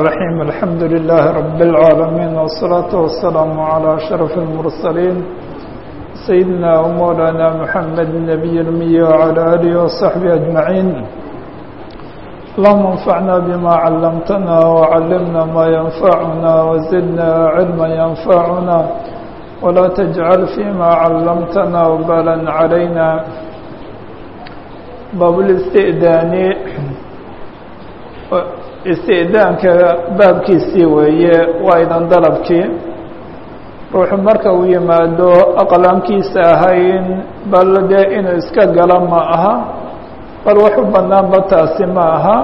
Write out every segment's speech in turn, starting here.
الرحيم الحمد لله رب العالمين والصلاة والسلام على أشرف المرسلين سيدنا ومولانا محمد النبي الأمي وعلى آله وصحبه أجمعين اللهم انفعنا بما علمتنا وعلمنا ما ينفعنا وزدنا علما ينفعنا ولا تجعل فيما علمتنا وبالا علينا باب الاستئذان isti'daanka baabkiisii weeye waa idan dalabkii ruuxu marka uu yimaado aqlaamkiisa ahayn bal dee inuu iska galo ma aha bal wax u banaanba taasi ma aha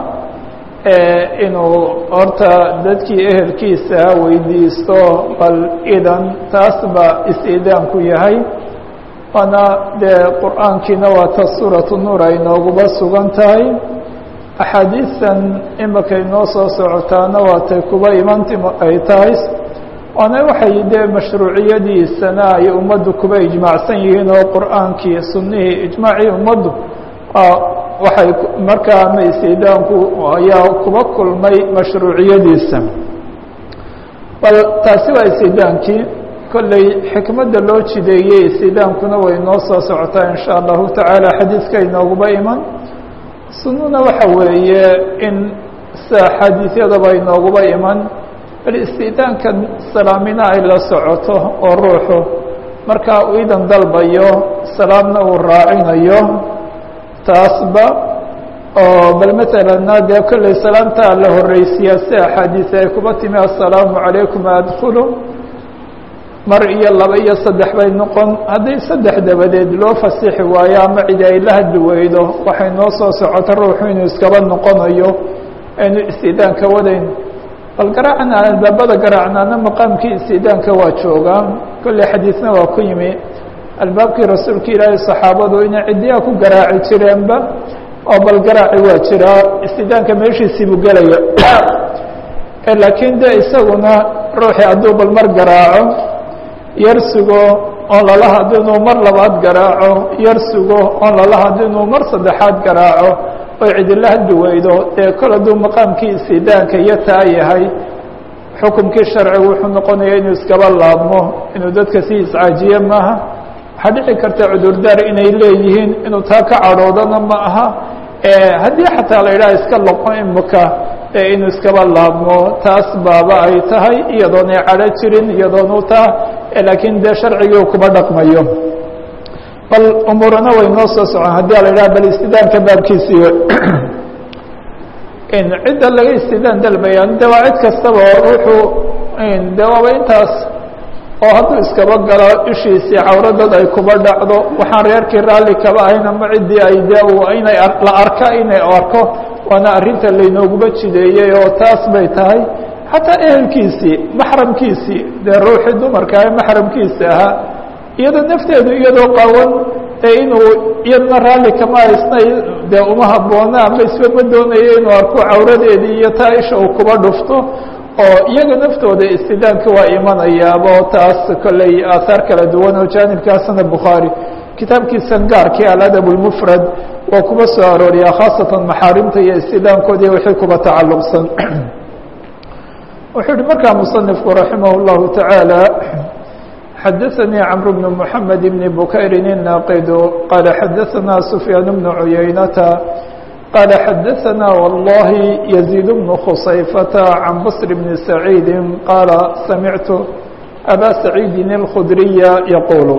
inuu horta dadkii ehelkiisa weydiisto bal idan taas baa isti'daanku yahay waana dee qur-aankiina waa ta suuratu nuur ay nooguba sugan tahay axaadiistan imika inoo soo socotaana waatay kuba imanti ay tahay waana waxay dee mashruuciyadiisana ay ummaddu kuba ijmaacsan yihiin oo qur-aankii sunnihii ijmaacii ummaddu waxay markaa ama istidaanku ayaa kuba kulmay mashruuciyadiisa bal taasi waa istidaankii kolley xikmadda loo jideeyey istidaankuna way inoo soo socotaa in sha allahu tacaala xadiiska inooguba iman sunnuna waxa weeye in sida xadiisyadaba inooguba iman bal istidaanka salaamina ay la socoto oo ruuxu markaa uu idan dalbayo salaamna uu raacinayo taasba oo bal masalana dee kolley salaamtaa la horeysiyaa si axaadiis ay kuba timi assalaamu calaykum adkhulu mar iyo laba iyo saddex bay noqon haddii saddex dabadeed loo fasixi waayo ama cidi ay la hadli weydo waxay noo soo socota ruuxu inuu iskaba noqonayo aynu istidaanka wadayn bal garaacna albaabada garaacnaana maqaamkii istidaanka waa joogaa kolley xadiisna waa ku yimi albaabkii rasuulka ilaahay saxaabadu inay cidiyaa ku garaaci jireenba oo bal garaaci waa jiraa istidaanka meeshiisii buu gelaya laakiin de isaguna ruuxii hadduu bal mar garaaco yar sugo oon lala hadlo inuu mar labaad garaaco yar sugo oon lala hadlo inuu mar saddexaad garaaco oy cidila hadli weydo dee kol hadduu maqaamkii istidaanka iyo taa yahay xukumkii sharcigu wuxuu noqonaya inuu iskaba laabmo inuu dadka sii iscaajiye maaha waxaa dhici karta cudurdaar inay leeyihiin inuu taa ka cadhoodana ma aha haddii xataa la yidhaha iska loqo imika inuu iskaba laabmo taas baaba ay tahay iyadoon ay cadho jirin iyadoon u taa laakiin dee sharcigii kuba dhaqmayo bal umuurana way noo soo socon haddii la yidhaha bal istidaanka baabkiisii cidda laga istidaan dalbaya de waa cid kastaba oo ruuxuu de waaba intaas oo hadduu iskaba galo ishiisii cawradad ay kuba dhacdo waxaan reerkii raalli kaba ahayn ama ciddii ay de inay la arka inay arko waana arrinta laynooguba jideeyey oo taas bay tahay xataa ehelkiisii maxramkiisii dee ruuxii dumarka ee maxramkiisa ahaa iyadoo nafteedu iyadoo qawan ee inuu iyadna raalli kama haysnay dee uma habboona ama isbama doonayo inuu arko cawradeedii iyo taa isha uu kuba dhufto oo iyaga naftooda istidaanka waa imanayaaba oo taas kolley aahaar kala duwan oo jaanibkaasna bukhaari kitaabkiisan gaarkii aladab اlmufrad waa kuba soo arooriyaa khaasatan maxaarimta iyo istidaankoodii wixii kuba tacalluqsan wuxuu uhi markaa musanifku raximah اllahu taعaalى xadaثanii cmr bn mحamed bn bukayri الnaaqidu qaala xadaثana sufyaan bn cuyaynata qaala xadaثana wallahi yaزيid bn khusayfata can bصr bn saciidi qaala samictu aba saciidi اlkhudriya yaquulu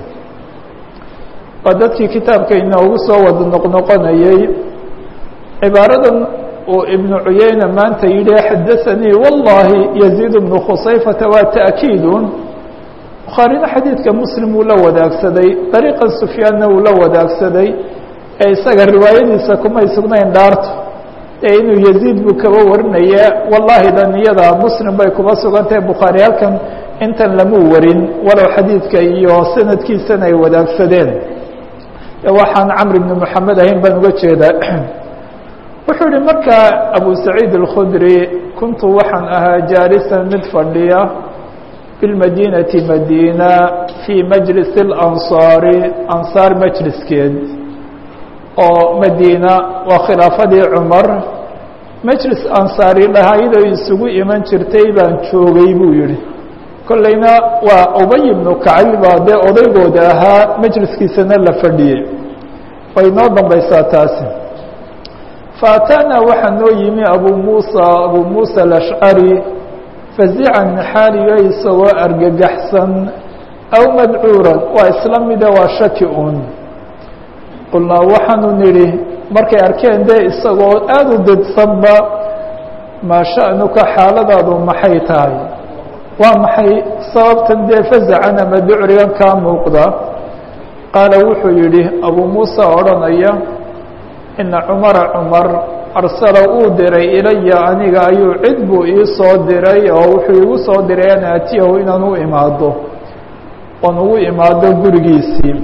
waa dadkii kitaabka inoogu soo wada noqnoqonayey cibaaradan uu ibnu cuyeyna maanta yidhi xadaثanii wallahi yaزيid bnu khusayfata waa ta'kiidun bukhaarina xadiidka muslim wuu la wadaagsaday dariiqan sufyaanna wuu la wadaagsaday ee isaga riwaayadiisa kumay sugnayn dhaarto ee inuu yaziid buu kaba warinaya wallahi dan iyada muslim bay kuba sugantahay bukhaari halkan intan lamuu warin walow xadiidka iyo sanadkiisana ay wadaagsadeen waxaan camr bni moxamed ahayn baan uga jeedaa wuxuu yihi markaa abu saciid اlkhudri kuntu waxaan ahaa jaalisan mid fadhiya bilmadinati madina fii majlis اlansaari ansaar majliskeed oo madiina waa khilaafadii cumar majlis ansaari dhahayd ay isugu iman jirtay baan joogay buu yihi kollayna waa ubay ibnu kacbi baa dee odaygooda ahaa majliskiisana la fadhiyey way noo dambaysaa taasi faataana waxaa noo yimi abu muusa abu muusa alashcari fazican xaaliyo isagoo argagaxsan aw madcuuran waa isla mida waa shaki un qulnaa waxaanu nidhi markay arkeen dee isagoo aada u didsanba maa sha'nuka xaaladaadu maxay tahay waa maxay sababtan dee fazacan ama ducrigan kaa muuqda qaala wuxuu yidhi abuu muusa odhanaya ina cumara cumar arsala uu diray ilaya aniga ayuu cid buu ii soo diray oo wuxuu igu soo diray an aatiyahu inaan u imaado oon ugu imaado gurigiisii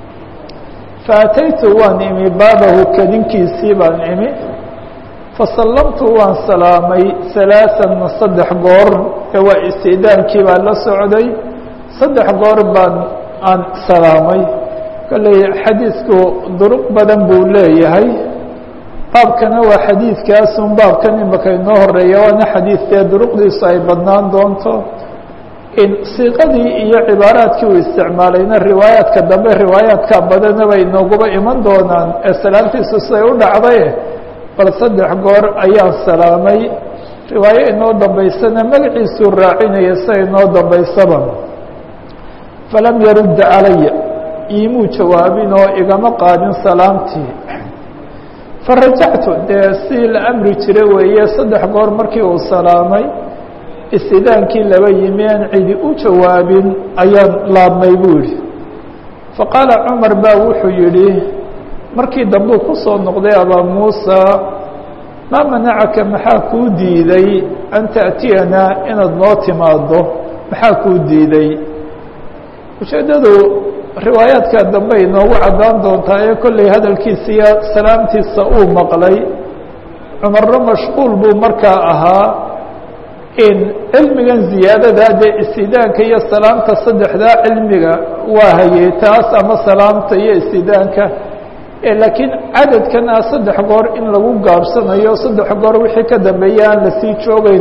faataytu waan imi baabahu kadinkiisii baan imi fasallamtu waan salaamay halaaثan saddex goor ee waa istidaankii baa la socday saddex goor baan aan salaamay kolley xadiidku duruq badan buu leeyahay baabkana waa xadiidkaasun baabkan imaka inoo horeeya waana xadiidkee duruqdiisu ay badnaan doonto in siiqadii iyo cibaaraadkii uu isticmaalayna riwaayaadka dambe riwaayaadka badana bay inooguba iman doonaan ee salaamtiisu siday u dhacday bal saddex goor ayaan salaamay riwaayo inoo dambaysana magaciisuu raacinaya sida inoo dambaysaba falam yarudda calaya iimuu jawaabin oo igama qaadin salaamtii farajactu dee si la amri jira weeye saddex goor markii uu salaamay istidaankii laba yimi aan cidi u jawaabin ayaan laabmay buu yihi faqaala cumar baa wuxuu yidhi markii dambuu ku soo noqday abaa muusa maa manacaka maxaa kuu diiday an ta'tiyanaa inaad noo timaado maxaa kuu diiday ujeeddadu riwaayaadka dambe inoogu caddaan doontaa ee kolley hadalkiisiiyo salaamtiisa uu maqlay cumarna mashquul buu markaa ahaa in cilmigan ziyaadada dee istidaanka iyo salaamta saddexdaa cilmiga waa hayey taas ama salaamta iyo istidaanka laakiin cadadkan ah saddex goor in lagu gaabsanayo saddex goor wixii ka dambeeya aan lasii joogeyn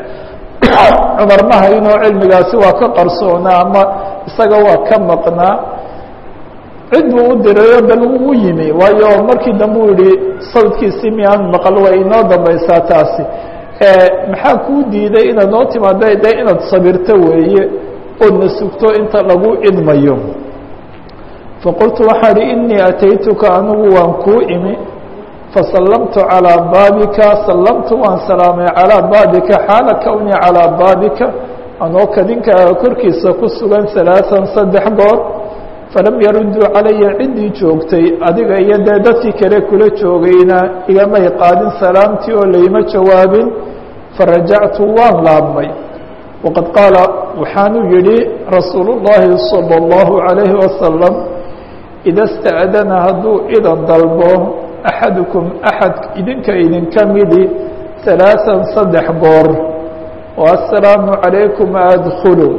cumar ma haynoo cilmigaasi waa ka qarsoonaa ama isaga waa ka maqnaa cid buu u dirayo bal uu yimi waayo markii dambe uu yihi sawdkiisii miyaan maqal way inoo dambaysaa taasi maxaa kuu diiday inaad noo timaado de inaad sabirto weeye oodna sugto inta lagu idmayo faqultu waxaa ihi inii ataytuka anigu waan kuu imi fasallamtu calىa baabika sallamtu waan salaamay calىa baabika xaala kownii calىa baabika anoo kadinkaaga korkiisa ku sugan halaaثan saddex goor falam yaruduu calaya ciddii joogtay adiga iyo dee dadkii kale kula joogayna igamay qaadin salaamtii oo layma jawaabin farajactu waan laabmay waqad qaala waxaanuu yihi rasuulu الlahi salى الlahu عalayhi wasalam ida اsta'dana hadduu idan dalbo axadukum axad idinka idinka midi halaaثan saddex goor o assalaamu calaykum adkulu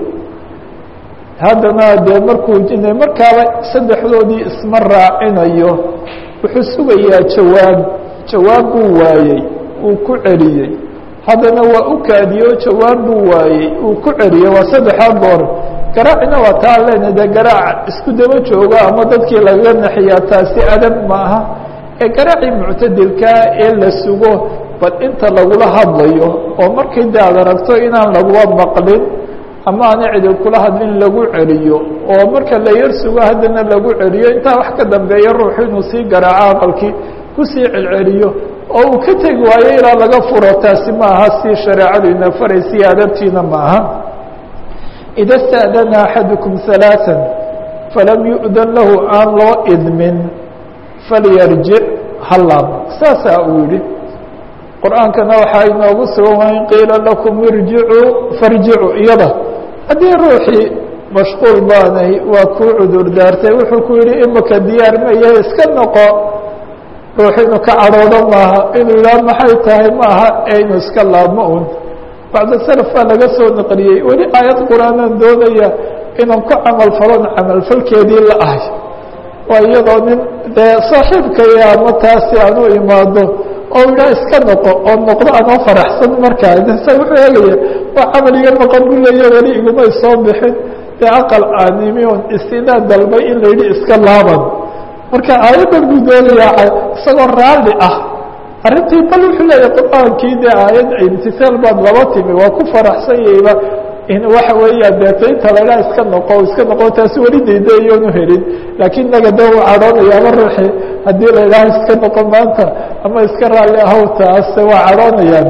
haddana dee markuu jinay markaaba saddexdoodii isma raacinayo wuxuu sugayaa jawaab jawaab buu waayey uu ku celiyey haddana waa u kaadiyo jawaab buu waayey uu ku celiyey waa saddexaa goor garaacina waa taa lena dee garaac isku daba jooga ama dadkii lagaga naxiyaa taasi adab maaha ee garaacii muctadilkaa ee la sugo bal inta lagula hadlayo oo markii de ad aragto inaan laguba maqlin ama aana cidi kula hadlin lagu celiyo oo marka la yar sugo haddana lagu celiyo intaa wax ka dambeeya ruuxu inuu sii garaaco aqalkii kusii celceliyo oo uu ka tegi waayo ilaa laga furo taasi ma aha si shareecadu ina faraysiyo adabtiina ma aha ida sta'dana axadukum ثalaaثa falam yu'dan lahu aan loo idmin falyarjic halaab saasaa uu yihi qur-aankana waxaa inoogu sugan waa in qiila lakum irjicuu farjicuu iyada haddii ruuxii mashquul baanay waa kuu cudur daartay wuxuu ku yihi imika diyaar mayahe iska noqo ruux inuu ka cadhoodo maaha inuu yidhaha maxay tahay maaha ee inuu iska laabmo un bacda salaf baa laga soo naqliyey weli aayad qur-aanaan doonaya inaan ku camal falon camalfalkeedii la ahay waa iyadoo nin dee saaxiibkaya ama taasi aan u imaado oo idhaa iska noqo oo noqdo anoo faraxsan markaa sa wuxuu eegaya waa camal iga maqan bu leeya weli igumay soo bixin dee aqal aanimi on istinaan dalbay in la yidhi iska laaban marka aayaddan buu doonayaa isagoo raalli ah arrintii bal wuxuu leeyahay qur-aankii dee aayad imtihaal baad laba timi waa ku faraxsan yahayba in waxa weeyaan deeta inta laydhaa iska noqo iska noqo taasi weli daydayoonu helin laakiin naga de uu cadhoonaya ama ruuxi haddii la idhaha iska noqo maanta ama iska raalli ahow taase waa cadhoonayaan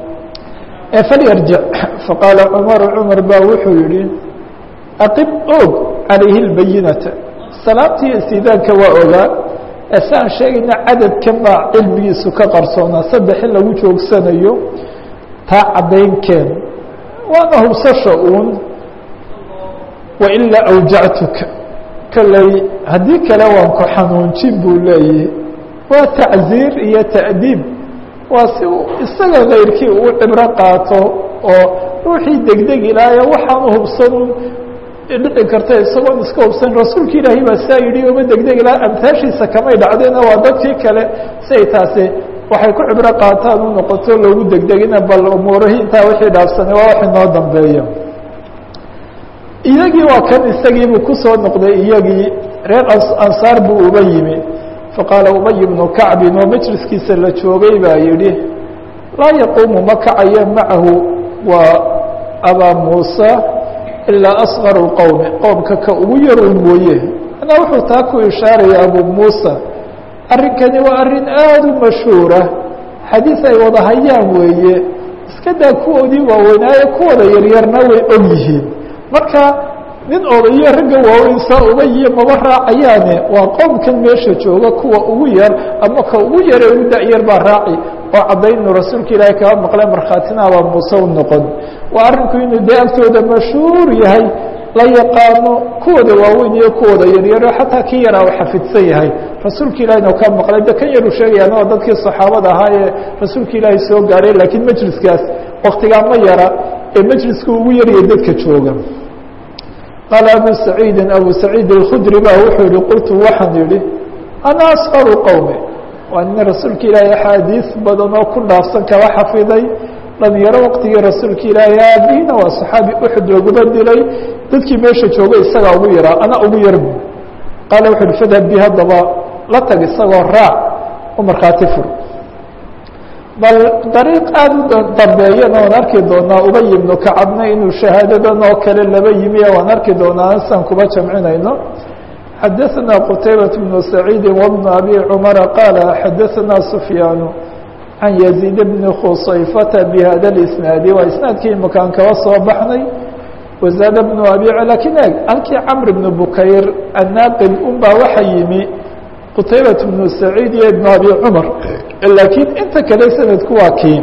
falyarjic faqaala cumaru cumar baa wuxuu yihi aqim og calayhi lbayinata salaamtii istidaanka waa ogaa si aan sheegayna cadadkan baa cilmigiisu ka qarsoonaa saddex in lagu joogsanayo taa caddaynkeen waana hubsasha uun wailaa awjactuka kolley haddii kale waan ku xanuunjin buu leeyahi waa tacziir iyo ta'diib waa si isaga kayrkii uu cibro qaato oo ruuxii degdeg ilaayo waxaanu hubsanun dhici karta isagoon iska hubsan rasuulka ilaahay baa saa yidhi uma degdeg ilaa amtaashiisa kamay dhacdayna waa dadkii kale si ay taasi waxay ku cibro qaataan u noqoto loogu degdegina bal umuurihii intaa wixii dhaafsanay waa wax inoo dambeeya iyagii waa kan isagiibuu kusoo noqday iyagii reer ansaar buu uba yimi faqaala ubay bnu kacbin oo majliskiisa la joogay baa yidhi laa yaquumu ma kacayo macahu waa abaa muusa ilaa asqaru qowmi qowmka ka ugu yarow mooye manaa wuxuu taa ku ishaaraya abu muusa arrinkani waa arrin aada u mashhuura xadiis ay wada hayaan weeye iska daa kuwoodii waaweynaaye kuwada yaryarna way og yihiin marka nin odayo ragga waaweyn saa uba iyo maba raacayaane waa qowmkan meesha jooga kuwa ugu yar ama ka ugu yare ugu da-yar baa raaci oo caddaynu rasuulka ilaahay kaba maqle markhaatina abaa muuse u noqon waa arrinku inuu dee agtooda mashhuur yahay la yaqaano kuwooda waaweyn iyo kuwooda yaryaro xataa kii yaraa u xafidsan yahay rasuulka ilahina ka maqlay de kan yaru sheegayaan waa dadkii saxaabada ahaa ee rasuulka ilaahay soo gaadhay laakiin majliskaas waktigaa ma yara ee majliska ugu yarya dadka jooga qaala abu saciidin abu saciid alkhudri ba wuxuu yihi qultu waxaan yihi ana asqaru qowmi waa nin rasuulka ilaahay axaadiis badan oo ku dhaafsan kaba xafiday dhalinyaro waqtigii rasuulka ilaahay aabihiina waa saxaabi uxud laguba dilay dadkii meesha joogay isagaa ugu yaraa ana ugu yarbu qaala wuxu uhi fadhab bi haddaba la tag isagoo raac u markhaati fur bal dariiq aada u dambeeyana waan arki doonaa ubay ibnu kacabna inuu shahaadadan oo kale laba yimi waan arki doonaa san kuba jamcinayno xadaثna qtaybaة بن سacيidi وبن أbي cmara qaala xadaثna سfyaan can يزيid bni khusayfata bhada الإsnaadi waa isnaadkii imakaan kaba soo baxnay wazaad bnu abi lakin eg halkii camr bn bukayr annaaqid un baa waxa yimi qtaybaة bnu saciid iyo ibn abi cmar laakiin inta kale sanadku waa kii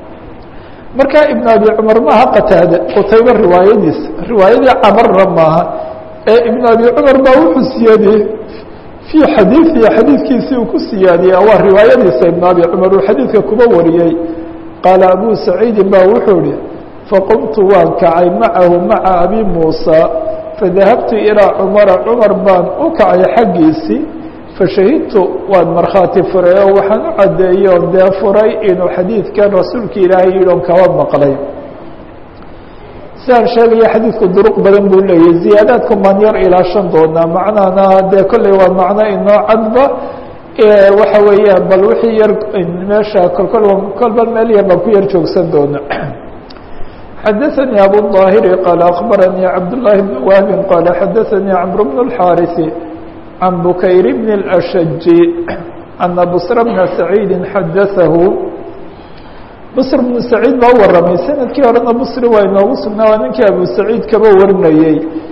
marka ibn abi cmar maaha qataade qutayba riwaayadiis riwaayadii camarna maaha ee ibn abi cumar baa wuxuu siyaadiyey fii xadiiثihi xadiidkiisii uu ku siyaadiyey waa riwaayadiisa ibn abi cumar uu xadiidka kuba wariyey qaala abu saciidin ba wuxuu ihi faqumtu waan kacay macahu maca abi muusa fadahabtu ilىa cumara cumar baan u kacay xaggiisii fashahidtu waan markhaati furay oo waxaan u caddeeyey oon dee furay inuu xadiidkan rasuulka ilaahay yidhon kaba maqlay sidaan sheegaya xadiidku duruq badan buu leeyahy ziyaadaadku maan yar ilaashan doonaa macnahana dee kolley waa macno inoo cadba waxa weeyaan bal wixii yar meesha kolkol kolba meel yar baan ku yar joogsan doona xadaثanي abu الظاhiri qaala akbaranii cabdالlahi bn wahbi qaala xadaثanii cmr bn الxاariثi can bukayr bn الأshaji ana bsra bna saciidi xadaثahu bsr bnu saciid baa u waramay sanadkii horena bsri waa inoogu sugnaa waa ninkii abu saciid kaba warinayey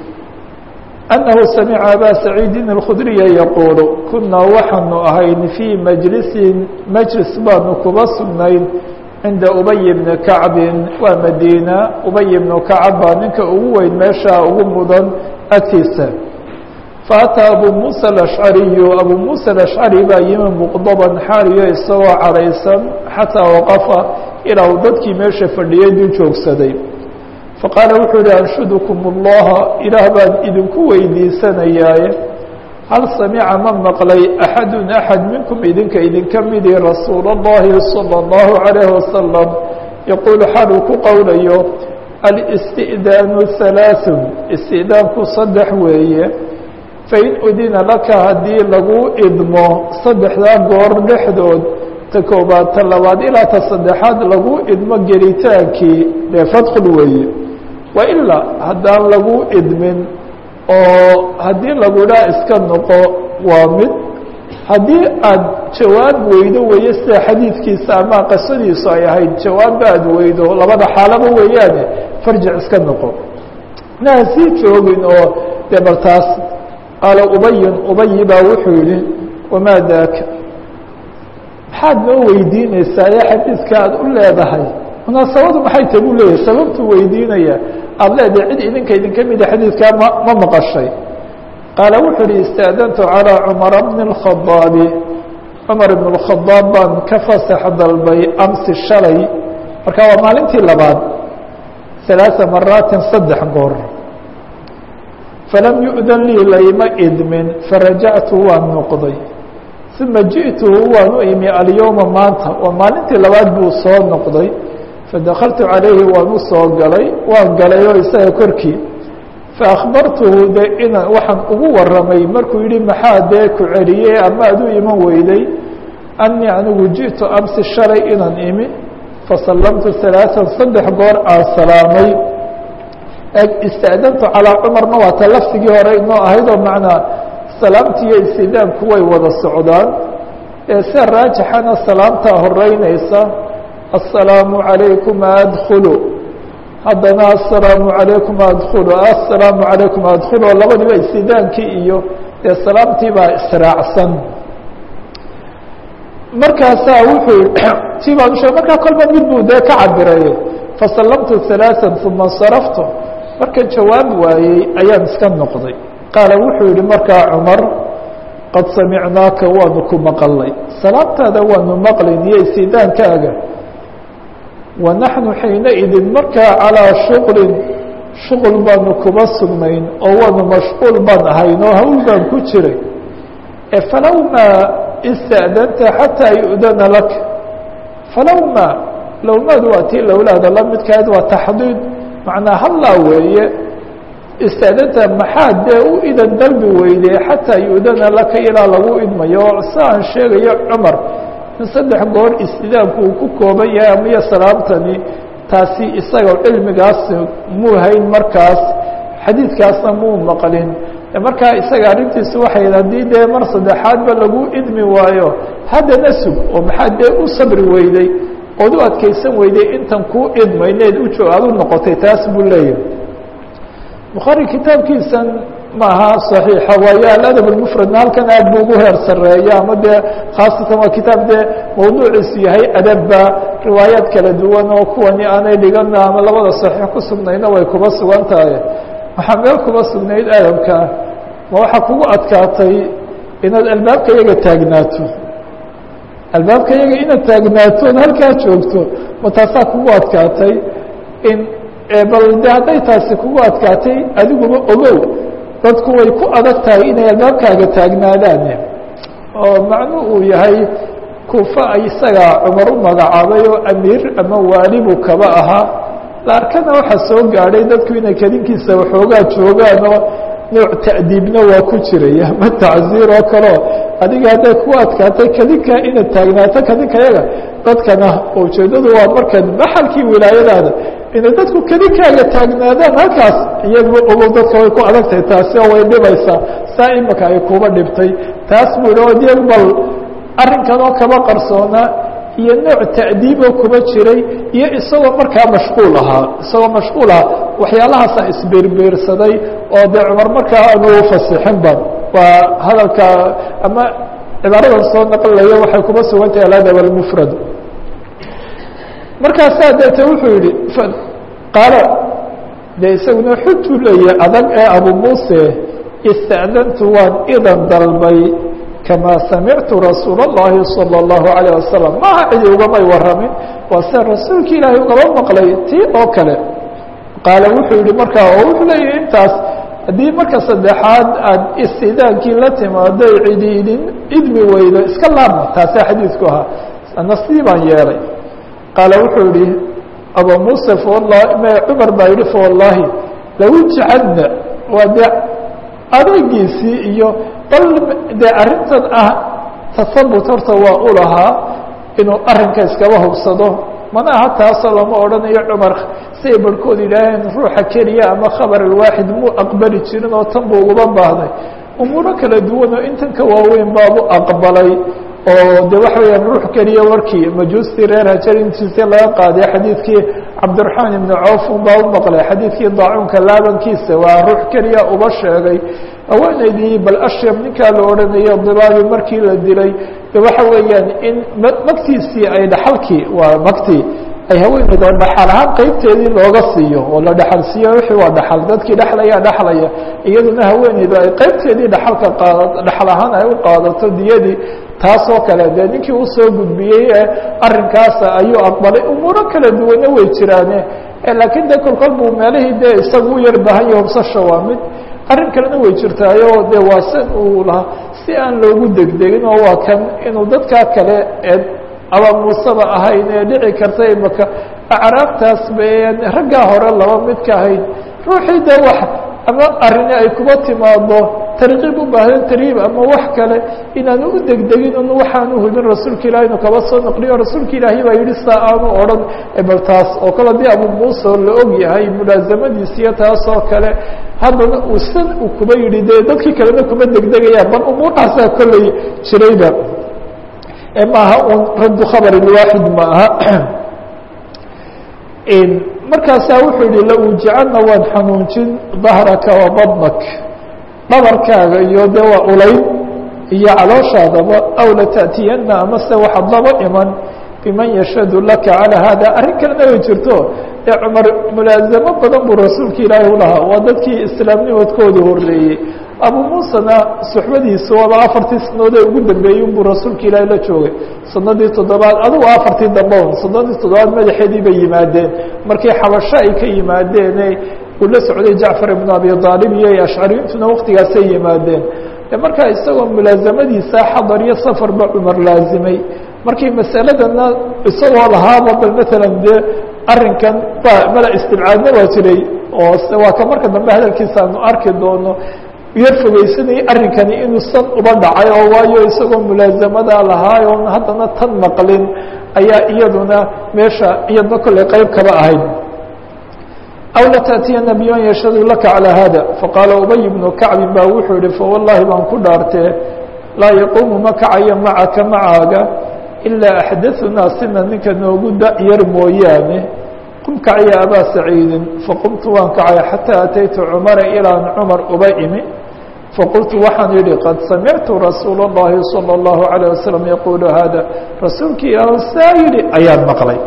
annahu samica abaa saciidin اlkhudriya yaquulu kunaa waxaanu ahayn fii majlisin majlis baanu kuba sugnayn cinda ubay bni kacbin waa madiina ubay bnu kacab baa ninka ugu weyn meesha ugu mudan agtiisa faataa abu muusa alashcariyu abu muusa alashcari baa yimi muqdaban xaaliyo isagoo cadhaysan xataa waqafa ilaa uu dadkii meesha fadhiyey dul joogsaday faqaala wuxuu yihi anshudukum اllaha ilaah baan idinku weydiisanayaaye hal samica ma maqlay axadu axad minkum idinka idinka midi rasuul اllahi salى اllahu عalayh wasalam yaquulu xaaluu ku qowlayo alisti'daanu halaaثun isti'daanku saddex weeye fain udina laka haddii lagu idmo saddexdaa goor dhexdood ta koobaad ta labaad ilaa ta saddexaad lagu idmo gelitaankii dee fadkul weeye wailaa haddaan lagu idmin oo haddii lagu idhaa iska noqo waa mid haddii aad jawaab weydo weeye sida xadiidkiisa ama qisadiisu ay ahayd jawaabba aad weydo labada xaalaba weeyaane farjic iska noqo naa sii joogin oo dee bal taas qaala ubayin ubayi baa wuxuu yihi wamaa daaka maxaad noo weydiinaysaa ee xadiidka aad u leedahay munaasabadu maxay ta buu leeyahay sababtuu weydiinaya aada leedahay cid idinka idinka mida xadiidkaa ma ma maqashay qaala wuxuu uhi istaadantu calىa cumara bni اlkhadaabi cumar ibn اlkhadaab baan ka fasax dalbay amsi shalay marka waa maalintii labaad ثalaaثa maraatin saddex goor falam yu'dan lii layma idmin farajactu waan noqday uma jiئtuhu waan u imi alyowma maanta waa maalintii labaad buu soo noqday fadakaltu calayhi waan u soo galay waan galay oo isaga korkii faakbartuhu de ina waxaan ugu waramay markuu yihi maxaa dee ku celiyey ama ad u iman weyday anii anigu jiئtu amsi shalay inaan imi fasallamtu ثalaaثan saddex goor aan salaamay istaadantu calىa cumarna waa ta lafsigii hore inoo ahayd oo macnaa salaamti iyo istidaanku way wada socdaan ee sida raajixana salaamtaa horeynaysa aلsalaamu عalaykum adkulu haddana aلsalaamu عalaykum adkulu aلsalaamu عalaykum adkulu oo labadiba istidaankii iyo dee salaamtii baa israacsan markaasaa wuxuu ti baan ushe markaa kolba mid buu dee ka cabiray fasallamtu ثalaaثa uma اnsaraftu markan jawaab waayey ayaan iska noqday qaala wuxuu yihi markaa cumar qad samicnaaka waanu ku maqalnay salaamtaada waanu maqlayn iyo istidaankaaga wa naxnu xiinaidin markaa calىa shuqlin shuqul baanu kuba sugnayn oo waanu mashquul baan ahayn oo hawl baan ku jiray e falow maa ista'danta xataa yu'dana lak falow maa lowmaadu waa tii lowlaada la midkahayd waa taxdiid macnaa hallaa weeye istaadanta maxaad dee u idan dalbi weyday xataa yu'dana laka ilaa lagu idmayo oo siaan sheegayo cumar in saddex goor istidaanku uu ku kooban yahay amaiyo salaamtani taasi isaga cilmigaas muu hayn markaas xadiidkaasna muu maqlin markaa isaga arrintiisu waxay haddii dee mar saddexaadba lagu idmi waayo haddana sug oo maxaad dee u sabri weyday ood u adkaysan weyday intan kuu idmayneed ujo aad u noqotay taas buu leeyahay bukhaari kitaabkiisan maaha صaxiixa waayo aladab اmfradna halkan aad bu ugu heer sareeya ama dee khaasatan waa kitaab dee mawduuciisu yahay adabba riwaayaad kala duwan oo kuwani aanay dhigana ama labada صaxiix ku sugnayna way kuba sugan tahay waxaa meel kuba sugnayd adabka ma waxaa kugu adkaatay inaad albaabka yaga taagnaato albaabka yaga inaad taagnaato od halkaa joogto ma taasaa kugu adkaatay in bal de hadday taasi kugu adkaatay adiguba ogow dadku way ku adag tahay inay albaabkaaga taagnaadaan oo macnu uu yahay kuufa isaga cumar u magacaabay oo amiir ama waali buu kaba ahaa laarkana waxaa soo gaadhay dadku inay kadinkiisa waxoogaa joogaan oo nooc ta'diibna waa ku jiray ama tacziir oo kaleo adiga hadday ku adkaatay kadinka inaad taagnaato kadinka yaga dadkana ujeeddadu waa markaad maxalkii wilaayadaada inay dadku kadinkaaga taagnaadaan halkaas iyaguba ogow dadka way ku adagtahay taasi oo way dhibaysaa saa imika ay kuba dhibtay taas buu yihi od iyagu bal arrinkan oo kaba qarsoonaa iyo nooc ta'diiboo kuba jiray iyo isagoo markaa mashquul ahaa isagoo mashquul ahaa waxyaalahaasa isbiirbiirsaday oo dee cumar markaa aanu fasixinba waa hadalka ama cibaaradan soo naqlayo waxay kuba sugan tahay aladab almufrad markaasaa deete wuxuu yihi qaalo dee isaguna xujuu leeyahay adag ee abu muuse ista'dantu waan idan dalbay kamaa samictu rasuul اllahi salى اllahu عalيه wasalam maaha cidi ugamay waramin waa sida rasuulki ilaahay ugaba maqlay tii oo kale qaala wuxuu yihi markaa oo wuxuu leeyahay intaas haddii marka saddexaad aad istidaankii la timaado cidi idin idmi weydo iska laabma taasaa xadiidku ahaa ana sidii baan yeelay qaala wuxuu yihi aba muuse fawalahi m cumar baa yihi fawallaahi lawujcadna waa dee adeegiisii iyo bal dee arrintan ah tasabut horta waa u lahaa inuu arrinka iskaba hubsado mana aha taasoo lama odhanayo cumar siay barhkood yidhaaheen ruuxa keliya ama khabar alwaaxid muu aqbali jirin oo tan buu uguba baahday umuuro kala duwan oo intan ka waaweyn baabu aqbalay oo de waxa weeyaan ruux keliya warkii majuustii reer hajar intiisa laga qaaday xadiidkii cabdiraxmaan ibni cawf un baa u maqlay xadiidkii daacuunka laabankiisa waa ruux keliya uba sheegay haweenaydii bal ashyam ninkaa la odhanayo dibaabi markii la dilay de waxa weeyaan in magtiisii ay dhaxalkii waa magtii ay haweeneyda dhaxal ahaan qeybteedii looga siiyo oo la dhaxal siiyo wixii waa dhaxal dadkii dhexlaya dhexlaya iyaduna haweeneydu ay qeybteedii dhaxalka qaada dhaxal ahaan ay u qaadato diyadii taasoo kale dee ninkii usoo gudbiyey ee arrinkaasa ayuu aqbalay umuuro kala duwanna way jiraane laakiin de kolkol buu meelihii dee isagu u yar baahan yahi hubsasha waa mid arrin kalena way jirtaayo de waa san uu lahaa si aan loogu degdegin oo waa kan inuu dadkaa kale ee aba muuseba ahayn ee dhici karta imaka acraabtaas ba raggaa hore laba mid ka ahayd ruuxii de wax ama arrini ay kuba timaado tarkiib u baahdan tarhiib ama wax kale inaanu u degdegin un waxaanu hubin rasuulka ilahi inu kaba soo noqliyo rasuulka ilaahi baa yihi saa aanu odhan bal taas oo kale haddii abu muuse la og yahay mulaasamadiisa iyo taas oo kale haddana uu san uu kuba yihi de dadkii kalena kuma degdegayaan bal umuurtaasaa kolley jirayba maaha un raddu khabr waaxid ma aha markaasaa wuxuu yihi lawujicadna waan xanuunjin dahraka wa badnak dhabarkaaga iyo de waa ulayn iyo calooshaadaba aw lata'tiyana amase waxaad laba iman biman yashhadu laka calى hada arrin kalena way jirto ee cumar mulaazamo badan buu rasuulka ilaahi ulahaa waa dadkii islaamnimadkooda horeeyey abu muusena suxbadiisa waaba afartii sanadood ee ugu dambeeyey unbuu rasuulka ilaahi la joogay sanadii toddobaad adugu afartii dambe un sanadii toddobaad madaxeedii bay yimaadeen markii xabasho ay ka yimaadeene uu la socday jacfar ibnu abi aalib iyo ashcariyintuna waktigaasay yimaadeen markaa isagoo mulaasamadiisa xadar iyo safarba cumar laazimay markii masaladana isagoo lahaaba bal maalan dee arrinkan ba mala istibcaadna waa jiray oo waa ka marka dambe hadalkiisa aanu arki doono yar fogeysanayay arrinkani inuu san uba dhacay oo waayo isagoo mulaasamada lahaay oon haddana tan maqlin ayaa iyaduna meesha iyadna kolley qeyb kaba ahayd aw latأtiyana biman yashhadu laka calى hada faqaala ubay bnu kacbin baa wuxuu yihi fawallahi baan ku dhaartee laa yaquumu ma kacayo macaka macaaga ilaa axdatثu naasina ninka noogu da-yar mooyaane qum kacya abaa saciidin faqumtu waan kacay xataa ataytu cumara ilaan cumar uba imi faqultu waxaan yihi qad samictu rasuul الlahi salى الlahu عalيه waslم yaqulu hada rasuulkii ilaah saa yihi ayaan maqlay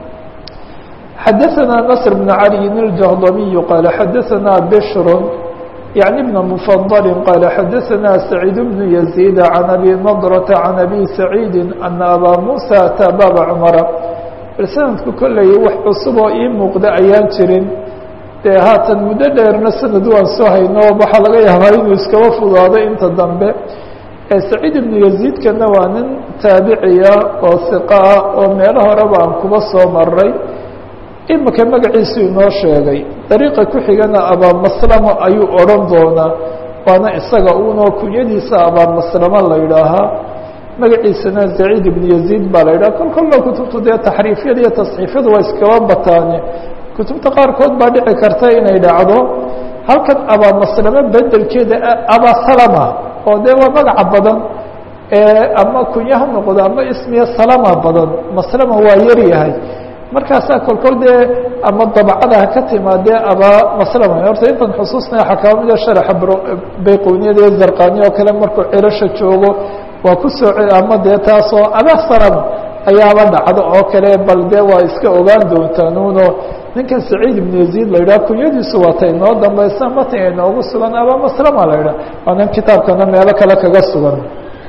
xadaثna نصr بن عalي الجهضمي qال xadaثna bشhr يعني بن مفضل qال xadaثna سعيid بن يزيد عن أbي نضرة عن أbي سعيid أن أbا موسى أtىa baba cمرa sanadku kolley wax cusub oo ii muuqda ayaan jirin dee haatan muddo dheerna sanad waan soo hayno waxaa laga yaabaa inuu iskaba fudaado inta dambe saciid ibnu yaziidkana waa nin taabiciya oo hiqa ah oo meelo horeba aan kuba soo maray imika magaciisu inoo sheegay dariiqa ku xigana abaamaslamo ayuu odhan doonaa waana isaga unoo kunyadiisa abaamaslamo la yidhaahaa magaciisana saciid ibnu yaziid baa la yidhaha kol kolla kutubtu dee taxriifyada iyo tasxiifyadu waa iskaba bataane kutubta qaarkood baa dhici karta inay dhacdo halkan abaamaslamo bedelkeeda abasalama oo dee waa magaca badan ama kunya ha noqdo ama ismiya salama badan maslama waa yar yahay markaasaa kolkol dee ama dabcada ha ka timaadee abaa maslama horta intan xusuusnaya waxaa kaba mida sharaxa bayqowniyada iyo zarqani oo kale markuu cirasha joogo waa ku soo ama dee taasoo abaa salama ayaaba dhacdo oo kale bal dee waa iska ogaan doontaan uno ninkan saciid ibnu yaziid la yidhaha kunyadiisu waata inoo dambaysa matan inoogu sugan abaa maslama la yidhaha waa nin kitaabkana meelo kale kaga sugan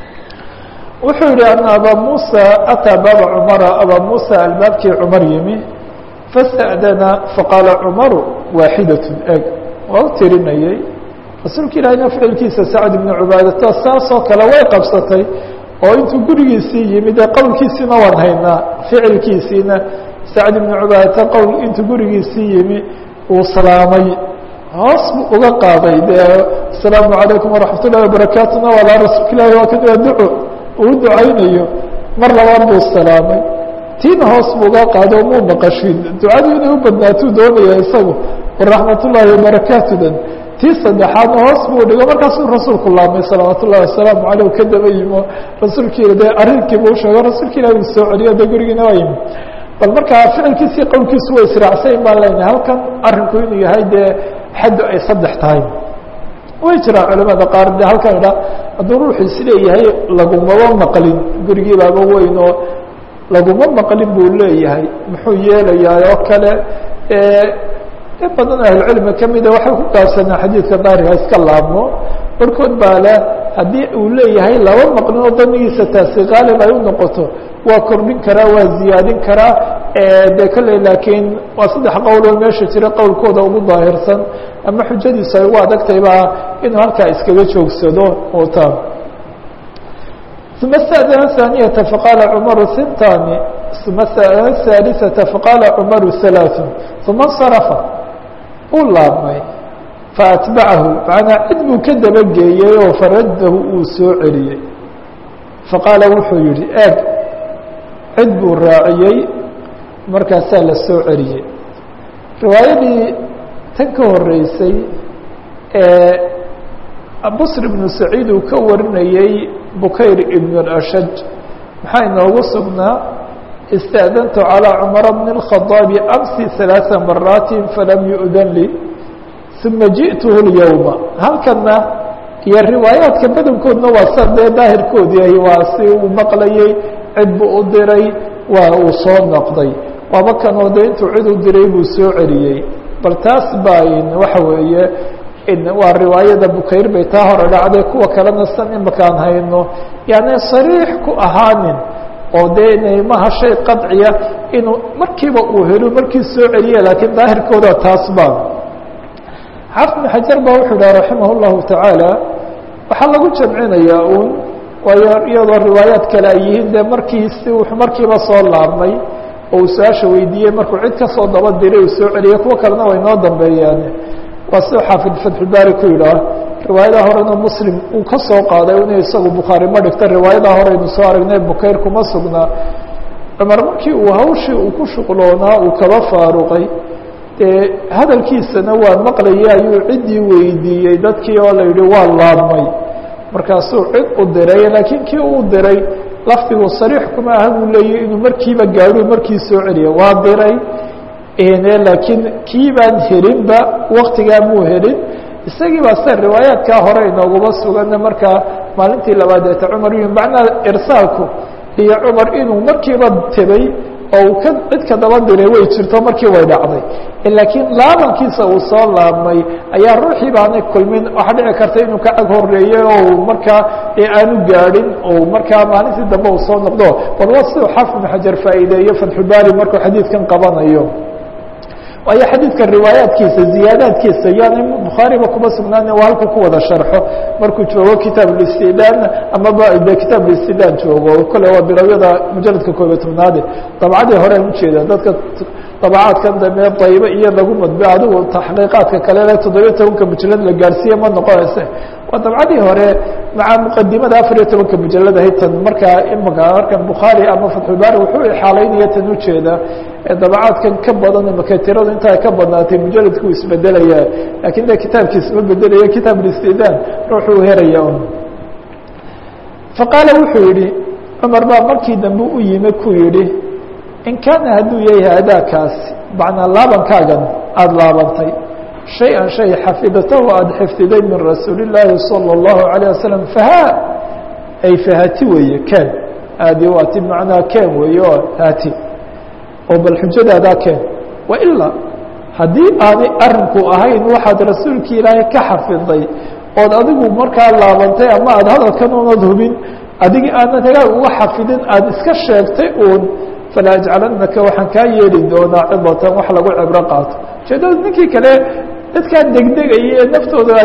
wuxuu yihi ana abaa musa ataa baaba cumara abaa musa albaabkii cumar yimi fasta'dana faqaala cumaru waaxidatun eg waa u tirinayey rasuulka ilaahina ficilkiisa sacd ibnu cubaadata saasoo kale way qabsatay oo intuu gurigiisii yimid ee qowlkiisiina waan haynaa ficilkiisiina sacd ibnu cubaadata qowl intuu gurigiisii yimi uu salaamay hoos buu uga qaaday dee asalaamu calaykum waraxmat ullahi wabarakaatuna walaa rasuulka ilahi waa kan waa duco uu ducaynayo mar labaad buu salaamay tiina hoos buu uga qaado muu maqashin ducadu inay u badnaatuu doonaya isagu waraxmat ullaahi wabarakaatudan tii saddexaadna hoos buu dhigo markaasuu rasuulku laamay salawaat ullahi wasalaamu caleyh ka daba yimo rasuulkiila dee arrinkiibu usheego rasuulka ilahi uu soo celiyo dee gurigiina waa yimi bal markaa ficilkiisii qowlkiisu way israacsayn baan leynahay halkan arrinku inuu yahay dee xaddu ay saddex tahay way jiraan culamada qaar de halkan idha hadduu ruuxu isleeyahay lagumaba maqlin gurigii baaba weyn oo laguma maqlin buu leeyahay muxuu yeelayaa oo kale in badan ahlucilmi kamida waxay ku gaabsanaa xadiidka daariga iska laabmo barkood baa leh haddii uu leeyahay laba maqlin oo damigiisa taasi qaalib ay u noqoto waa kordhin karaa waa ziyaadin karaa de kolley laakiin waa saddex qowloo meesha jira qowlkooda ugu daahirsan ama xujadiisu ay ugu adagtay baa inuu halkaa iskaga joogsado ta uma stadana haaniyata faqaala cumaru sintani uma stadana haalisata faqaala cumaru halaaثun uma اnsarafa uu laabmay faatbacahu macnaa cid buu ka dabageeyey oo faradahu uu soo celiyey faqaala wuxuu yihi eeg cid buu raaciyey markaasaa la soo celiyey riwaayadii tan ka horeysay ee busr ibnu saciid uu ka warinayey bukayr ibn اlashaj maxaa inoogu sugnaa istaadantu calىa cumara bn الkhadaabi amsi ثalaaثa maraati falam yu'dan li uma jiئtuhu اlyowma halkana iyo riwaayaadka badankoodna waa sa dee daahirkoodii ahi waa si uu maqlayey cid buu u diray waa uu soo noqday waaba kanoo de intuu cid u diray buu soo celiyey bal taas baa waxa weeye waa riwaayada bukayr bay taa hore dhacday kuwa kalena san imakaan hayno yani sariix ku ahaanin oo dee inay maha shay qaطciya inuu markiiba uu helo markii soo celiye laakiin daahirkooda taas baa xaafid bn xajar ba wuxuu dhaha raximah اllahu tacaala waxaa lagu jamcinayaa un waayo iyadoo riwaayaad kale ay yihiin dee markii si wuxuu markiiba soo laabmay oo uu su-aasha weydiiyey markuu cid kasoo daba diray uu soo celiyey kuwo kalena way noo dambeeyaan waa siduu xaafid fatxubaari ku yidhaah riwaayada horena muslim uu ka soo qaaday inuu isagu bukhaari ma dhigta riwaayada horeynu soo aragnay bukayr kuma sugnaa cumar markii uu hawshii uu ku shuqloonaa uu kaba faaruqay dee hadalkiisana waa maqlayay ayuu ciddii weydiiyey dadkii oo la yidhi waa laabmay markaasuu cid u diray laakiin kii uu diray lafdigu sariix kuma aha buu leeyahy inuu markiiba gaadho markii soo celiya waa diray laakiin kii baan helinba waktigaa muu helin isagii baa sida riwaayaadkaa hore inooguma sugana markaa maalintii labaadeeta cumar yu macnaa irsaalku iyo cumar inuu markiiba tebay oo uu ka cid ka daba diray way jirto markii way dhacday laakiin laabankiisa uu soo laabmay ayaa ruuxii baanay kulmin waxaa dhici karta inuu ka ag horeeyey oo markaa aanu gaadhin oo markaa maalintii dambe uu soo noqdo bal waa siduu xaafid ibn xajar faa'iideeyo fatxubaari markuu xadiidkan qabanayo waayo xadiidka riwaayaadkiisa ziyaadaadkiisa yaani bukhaariba kuma sugnaana waa halku ku wada sharxo markuu joogo kitaab listidaan amaba de kitaab listidaan joogo kole waa bilowyada mujaladka koobiyo tobnaade dabcadii horean ujeeda dadka dabacaadkan dambe daybe iyo lagu madbe adigu taxqiiqaadka kale le toddobiyo tobanka mujalad la gaarsiiye ma noqonayse waa dabcadii hore maca muqadimada afar iyo tobanka mujalad ahayd tan markaa imaka markan bukhaari ama fatxulbaari wuxuu ixaalaynaya tan ujeeda dabacaadkan ka badan imaka tiradu inta ay ka badnaatay mujaladku isbedelaya lakin de kitaabkiis ma bedelaya kitaab listidaan ruuxuu heraya un faqaala wuxuu yihi cumar baa markii dambe u yimi ku yihi in kaana hadduu yahay adaakaasi macnaa laabankaagan aada laabantay shay-an shay xafidatahu aada xifdiday min rasuuli illaahi salى اllahu عalيه wasalam fahaa ay fahati weeye ken aadi waati macnaa ken weeye oo haati oo bal xujadaadaa keen wailaa haddii aanay arinku ahayn waxaad rasuulki ilaahay ka xafiday ood adigu markaa laabantay ama aada hadalkan unad hubin adigi aanad hagaag uga xafidin aada iska sheegtay uun falaa ajcalanaka waxaan kaa yeeli doonaa cidatan wax lagu cibro qaato ujeedada ninkii kale dadkaa degdegaya ee naftooda ay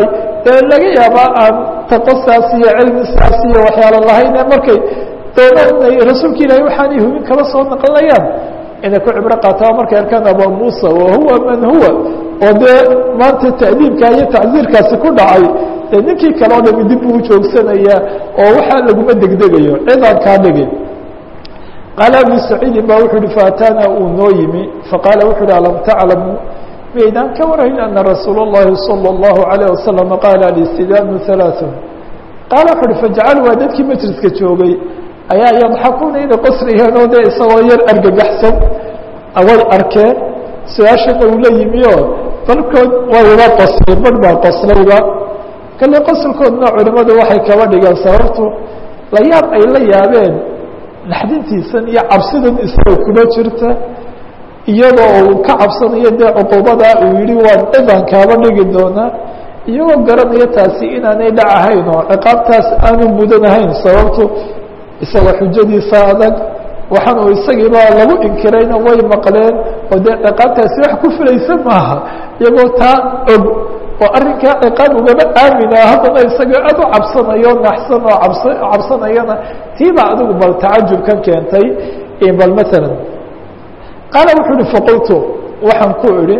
dee laga yaabaa aan taqosaas iyo cilmisaas iyo waxyaalo lahayn markay doonaan inay rasuulka ilaahay waxaanay hubin kaba soo naqlinayaan inay ku cibro qaataa markay arkaan aba muusa wahuwa man huwa oo dee maanta ta'diibka iyo tacsiirkaasi ku dhacay dee ninkii kale o dhami dib uu joogsanayaa oo waxaa laguma degdegayo cidaan kaa dhigin qaala abu saciidin ba wuxuu uhi faataana uu noo yimi faqaala wuxu uhi alam taclamu maydaan ka warayn ana rasuul اllahi salى اllahu عalيه wasalam qaala alistidaanu ثalaaثun qaala wuxu uhi fajcalu waa dadkii majliska joogay ayaa yadxakuuna inay qoslayeen oo dee isagoo yar argagaxsan way arkeen su-aashana uu la yimi oo dalkood way uga qosleen badh baa qoslayba kale qoslkoodna culimadu waxay kaba dhigeen sababtu la yaab ay la yaabeen naxdintiisan iyo cabsidan isaga kuma jirta iyadoo uu ka cabsanayo dee cuquubada uu yihi waan cidan kaaba dhigi doonaa iyagoo garanaya taasi inaanay dhac ahayn oo ciqaabtaas aanu mudanahayn sababtu isaga xujadiisa adag waxaan uu isagiiba lagu inkirayna way maqleen oo dee ciqaabtaasi wax ku filaysa maaha iyagoo taa og oo arrinkaa ciqaab ugaba aamina haddana isagao aad u cabsanayo naxsan oo abs cabsanayana tiibaa adigu bal tacajubkan keentay bal maalan qaala wuxuu uhi faqultu waxaan ku idhi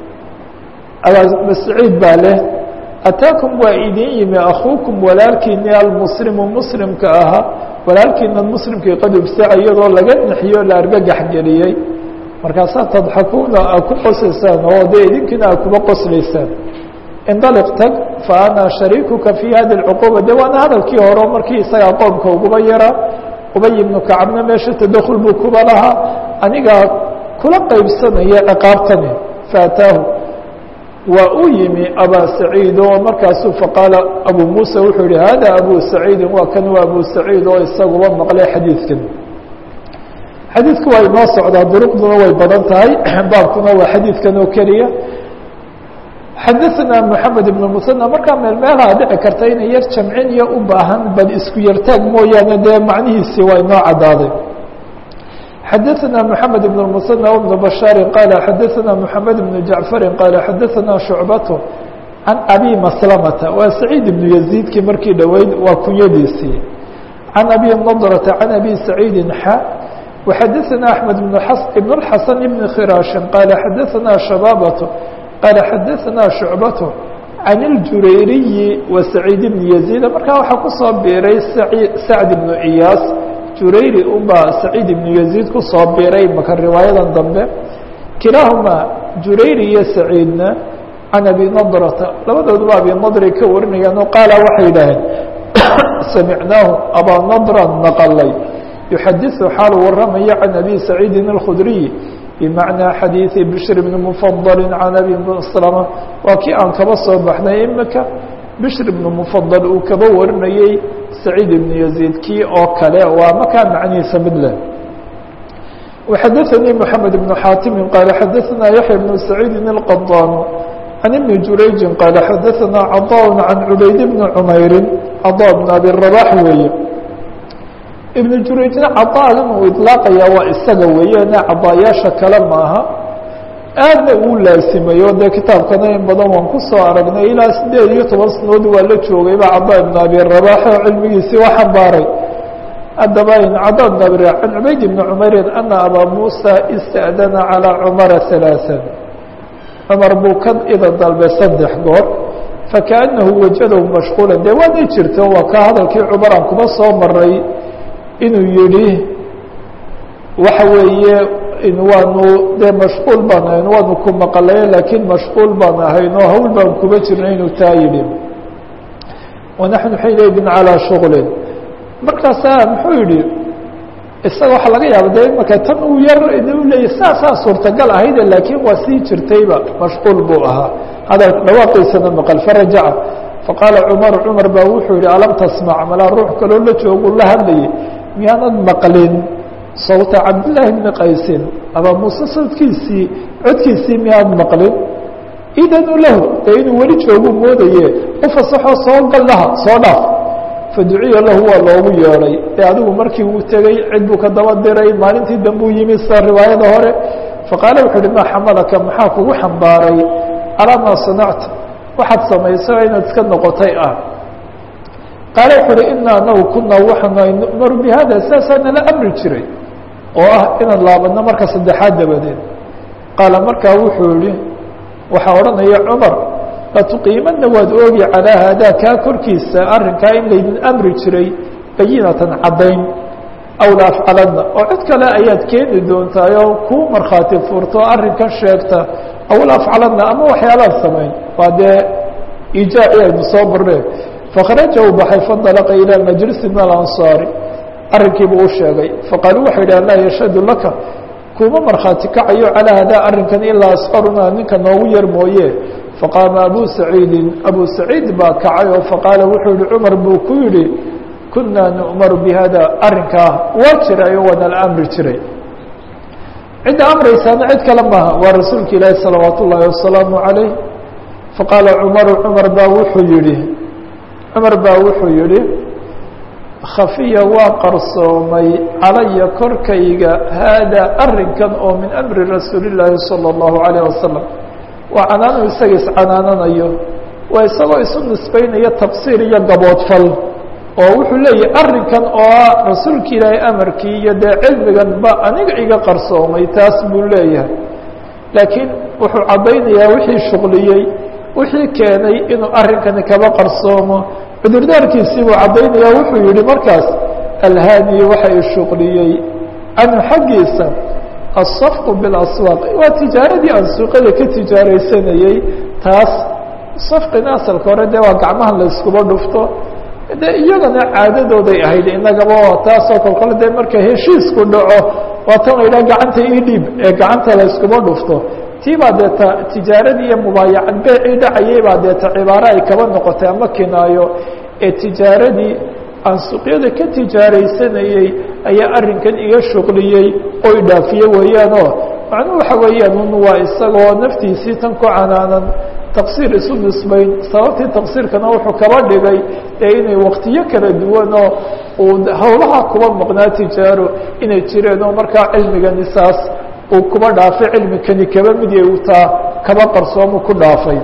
abaamasciid baa leh ataakum waa idin yimi akuukum walaalkiini almuslimu muslimka ahaa walaalkiina muslimkii qad ubsaca iyadoo laga naxiyo la argagax geliyey markaasaa tadxakuuna aa ku qoslaysaan oo dee idinkiina aa kuba qoslaysaan indaliq tag fa ana shariikuka fi hadi اlcuquba de waana hadalkii hore markii isagaa qoomka uguba yaraa ubay ibnu kacabna meesha tadakul buu kuba lahaa anigaa kula qaybsanaya ciqaabtani faataahu waa u yimi abaa saciid oo markaasuu faqaala abu muusa wuxuu yihi hada abu saciidin waa kan waa abu saciid oo isaguba maqlay xadiidkan xadiidku waa inoo socdaa duruqduna way badan tahay baabkuna waa xadiidkan oo keliya xadaثna mحamed ibn musanى markaa meel meelaha dhici karta inay yar jamcin iyo u baahan bal isku yartaag mooyaane dee macnihiisii waa inoo cadaaday xadaثna mحamed ibn musanى بn bashaari qaala xadaثna mحamed ibn jaعfari qaala xadaثna shucbaة can abi maslamata waa saciid ibnu yaziidkii markii dhoweyd waa kunyadiisii can abi nadrةa can abi saciidi xa وxadaثna أحmed ibn الxasan ibn khiraaشhin qaala xadaثna shabaabaة qaala xadaثna shucbaة can اljurayriyi wa saciid bni yaziid markaa waxaa kusoo biiray sacd ibnu iyaas jurayri unbaa saciid ibnu yaziid kusoo biiray maka riwaayadan dambe kilaahumaa jurayri iyo saciidna can abi nadrata labadooduba abi nadray ka warinayaan oo qaala waxay yidhaaheen samicnaahu abaa nadran naqalay yuxadiثu xaalu waramaya can abi saciidin اlkhudriy bmacnaa xadiiثi bishr bni mufadali can abi slama waa kii aan kaba soo baxnay imika bishr ibnu mufadal uu kaba warinayey saciid ibnu yaziid kii oo kale waa makaa macnihiisa mid leh وxadaثnii mحamed ibn xaatimi qaala xadaثna yaحya bnu saciidi الqaطaan can ibni jurayji qaala xadaثna caطاء can cubayd bni cmayri caطاء bn abi rabax weeye ibnu jurayjna cadaagan uu iطlaaqaya waa isaga weeyane cadaayaasha kale maaha aadna uu laasimayo dee kitaabkana in badan waan ku soo aragnay ilaa sideed iyo toban sanood waa la joogayba cadaa ibn abi rabax oo cilmigiisii waa xambaaray haddaba cadaa ibn abi can cubayd ibni cumeyrin ana abaa muusa ista'dana calىa cumara ثalaaثan cumar buu ka ida dalbay saddex goor fakaأnahu wajadahu mashquula dee waanay jirto waa ka hadalkii cumaraan kuma soo maray inuu yihi waxa weeye waanu dee mashquul baan ahayn waanu ku maqlaye laakiin mashquul baan ahayn oo hawl baan kuba jirna inuu taa yidhi wanaxnu xiinaydin calىa shuغlin markaasaa muxuu yihi isaga waxaa laga yaaba de imaka tan uu yar u leeyay saasaa suurtagal ahayde laakiin waa sii jirtayba mashquul buu ahaa hadal dhawaaqiisana maqal farajaca faqaala cumar cumar baa wuxuu yihi alam tasmac malaa ruux kaloo la joogu la hadlayay miyaanad maqlin sawta cabdillaahi bni qaysin abaa muuse sawdkiisii codkiisii miyaad maqlin idanu lahu dee inuu weli joogu moodaye u fasaxoo soo gal laha soo dhaaf faduciya lahu waa loogu yeedhay ee adigu markii uu tegey cid buu ka daba diray maalintii dambuu yimi sida riwaayada hore faqaala wuxuu uhi maa xamalaka maxaa kugu xambaaray calaa maa sanacta waxaad samayso inaad iska noqotay ah qaale wuxu uhi ina anagu kunaa waxaanu nu'maru bi hada saasaa nala amri jiray oo ah inaan laabadno marka saddexaad dabadeed qaala markaa wuxuu yihi waxaa odhanaya cumar latuqiimadna waad oogi calaa haadaa kaa korkiisa arrinkaa in laydin amri jiray bayinatan caddayn aw la afcaladna oo cid kale ayaad keeni doontaay oo kuu markhaati furto arrinkan sheegta aw la afcaladna ama waxyaalaad samayn waa dee ijaaci aynu soo barneen fakharaja uu baxay fandalaqa ilaa majlisi min alansaari arrinkiibuu u sheegay faqaaluu waxay yidhaha laa yashhadu laka kuma markhaati kacayo calaa hadaa arrinkan ilaa asqaruna ninka noogu yar mooye faqaama abu saciidin abu saciid baa kacay oo faqaala wuxuu yihi cumar buu ku yidhi kunaa nu'maru bi hada arrinkaa waa jirayo waana la amri jiray cidda amraysaana cid kale maaha waa rasuulka ilaahi salawaat ullaahi wasalaamu calayh faqaala cumaru cumar baa wuxuu yihi cumar baa wuxuu yihi khafiya waa qarsoomay calaya korkayga haadaa arrinkan oo min amri rasuuli llaahi salى اllahu alayh wasalam waa canaanu isaga iscanaananayo waa isagoo isu nisbaynayo tafsiir iyo gaboodfal oo wuxuu leeyahay arrinkan oo ah rasuulka ilaahay amarkii iyo dee cilmigan ba aniga iga qarsoomay taas buu leeyahay laakiin wuxuu caddaynayaa wixii shuqliyey wixii keenay inuu arrinkani kaba qarsoomo cudurdaarkiisii buu caddaynayaa wuxuu yihi markaas alhaaniyi waxa i shuqliyey canhu xaggiisa asafqu bilaswaaq waa tijaaradii aan suuqada ka tijaaraysanayey taas safqina asalka hore dee waa gacmaha la iskuba dhufto de iyagana caadadooday ahayd inagaba taasoo kal kale dee marka heshiisku dhaco waa tan la yidhaha gacanta ii dhiib ee gacanta la iskuba dhufto tii baa deeta tijaaradii iyo mubaayacad beecii dhacayay baa deeta cibaaro ay kaba noqotay ama kinaayo ee tijaaradii aan suuqyada ka tijaaraysanayey ayaa arrinkan iga shuqliyey oo idhaafiye weeyaanoo macnuhu waxa weeyaan un waa isagoo naftiisii tan ku canaanan taqsiir isu nisbayn sababtii taqsiirkana wuxuu kaba dhigay ee inay waktiyo kala duwanoo uu howlaha kuba maqnaa tijaaro inay jireen oo markaa cilmigani saas uu kuba dhaafay cilmikani kaba mid yahay uu taa kaba qarsoomu ku dhaafay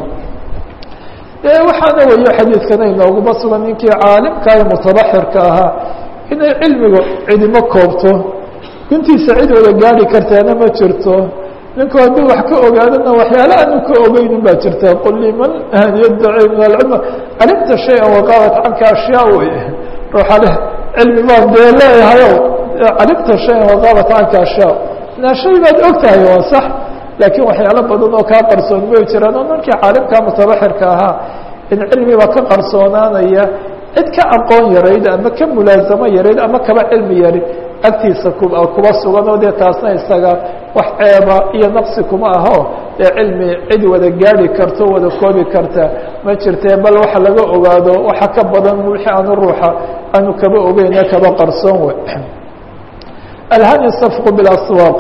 waxaana weyo xadiidkana inooguma sugan ninkii caalimka ee mutabaxirka ahaa inay cilmiga cidimo koobto guntiisa cid wada gaari kartaana ma jirto ninku hadduu wax ka ogaadana waxyaala aanu ka ogeynin baa jirta qul liman yaddaci min alcilm calimta shaya waqaabat canka ashyaa wey ruuxa leh cilmi baan dee leeyahayo calimta shayan waqaabat canka ashyaa na shay baad og tahay waa sax laakiin waxyaalo badan oo kaa qarsoon may jiraan oo ninkii caalimka mutabaxirka ahaa in cilmiba ka qarsoonaanaya cid ka aqoon yarayd ama ka mulaazamo yarayd ama kaba cilmi yari agtiisa kuba sugan oo dee taasna isaga wax ceeba iyo naqsi kuma aho dee cilmi cid wada gaari karto wada koobi karta ma jirtee bal waxa laga ogaado waxa ka badan wixii aanu ruuxa aanu kaba ogeyne kaba qarsoon we alhani safqu bilaswaaq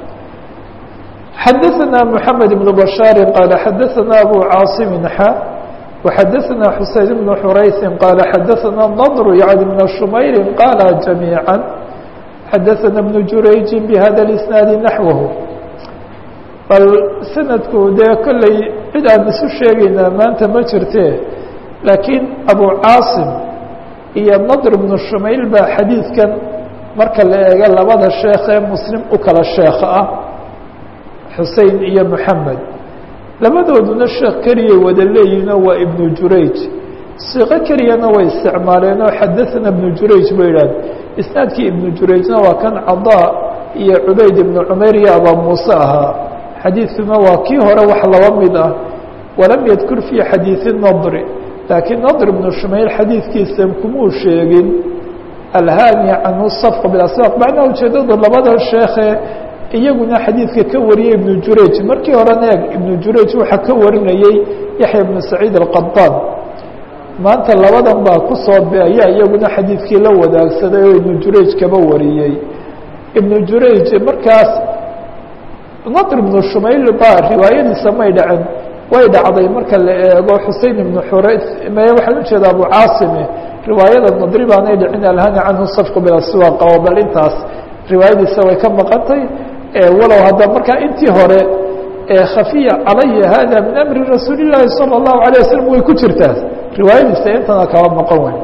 xadaثna mحamed بن bشhاar qال xadaثna abu cاaصm xa وxadaثna xuseyn بن xurayثi qال xadaثna النضr yعni بن شmayr qاl جamيعا xadaثna بن jurayji bhada الإsناad naحوه bal sanadku dee kolley cid aan isu sheegaynaa maanta ma jirte laakiin abu caaصim iyo نضr بن shumayl baa xadiidkan marka la eego labada sheekh ee muslim u kala sheekha ah xusein iyo moxamed labadooduna sheekh keliyay wada leeyihinoo waa ibnu jurayj siiqo keliyana way isticmaaleenoo xadaثna ibnu jurayj ba yidhahde isnaadkii ibnu jurayjna waa kan cadaa iyo cubayd ibnu cumayr iyo abaa muuse ahaa xadiidkuna waa kii hore wax laba mid ah walam yadkur fii xadiiثi nadri laakiin nadr ibnu shumayl xadiidkiisa kumuu sheegin alhaani canhu safqa bilaswaaq macnaha ujeedadu labada sheekhe iyaguna xadiidka ka wariyey ibnu jurayj markii horena eeg ibnu jurayj waxaa ka warinayey yaxya ibnu saciid alqadaan maanta labadan baa ku soo beaya iyaguna xadiidkii la wadaagsaday oo ibnu jurayj kaba wariyey ibnu jurayj markaas nadr ibnu shumayl baa riwaayadiisa may dhacen way dhacday marka la eego xusein ibnu xurays me waxaan ujeeda abu caasime riwaayada nadri baanay dhicin alhani canhu safqu bilaswaaq oo bal intaas riwaayadiisa way ka maqantay walow hadda markaa intii hore khafiya calaya hada min amri rasuuli الlahi salى الlahu عalيه waslm way ku jirtaa riwaayadiisa intana kaba maqan wey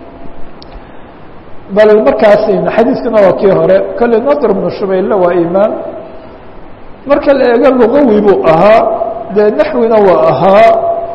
bal markaas xadiiskana waa kii hore kale nadr bnu shumaylle waa imaam marka la eego lugawi buu ahaa dee naxwina waa ahaa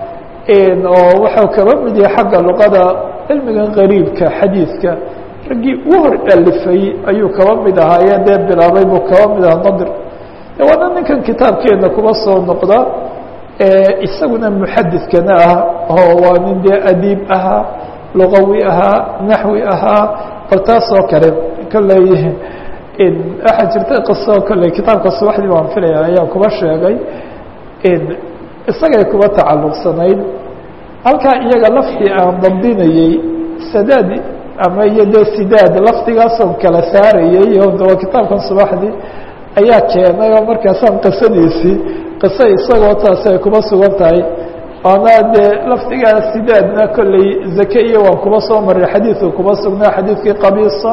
oo waxau kaba mid yahay xagga luqada cilmiga qariibka xadiidka raggii u hor alifay ayuu kaba mid ahaaye dee bilaabay buu kaba mid ahaa nadr waana ninkan kitaabkeena kuba soo noqda isaguna muxadidkana ah oo waa nin dee adiib ahaa lugawi ahaa naxwi ahaa bal taas oo kale kolley waxaa jirta qiso kolley kitaabka subaxdii waan filaya ayaa kuba sheegay isagay kuba tacalluqsanayd halkaa iyaga laftii aan dabdinayey sadaad ama iyo dee sidaad laftigaasoon kala saarayey oo kitaabkan subaxdii ayaa keenay oo markaasaan qisadiisii qiso isagoo taasi ay kuba sugan tahay oona dee laftigaa sidaadna kolley zake iyo waan kuba soo maray xadiidku kuba sugnaa xadiidkii qabiisa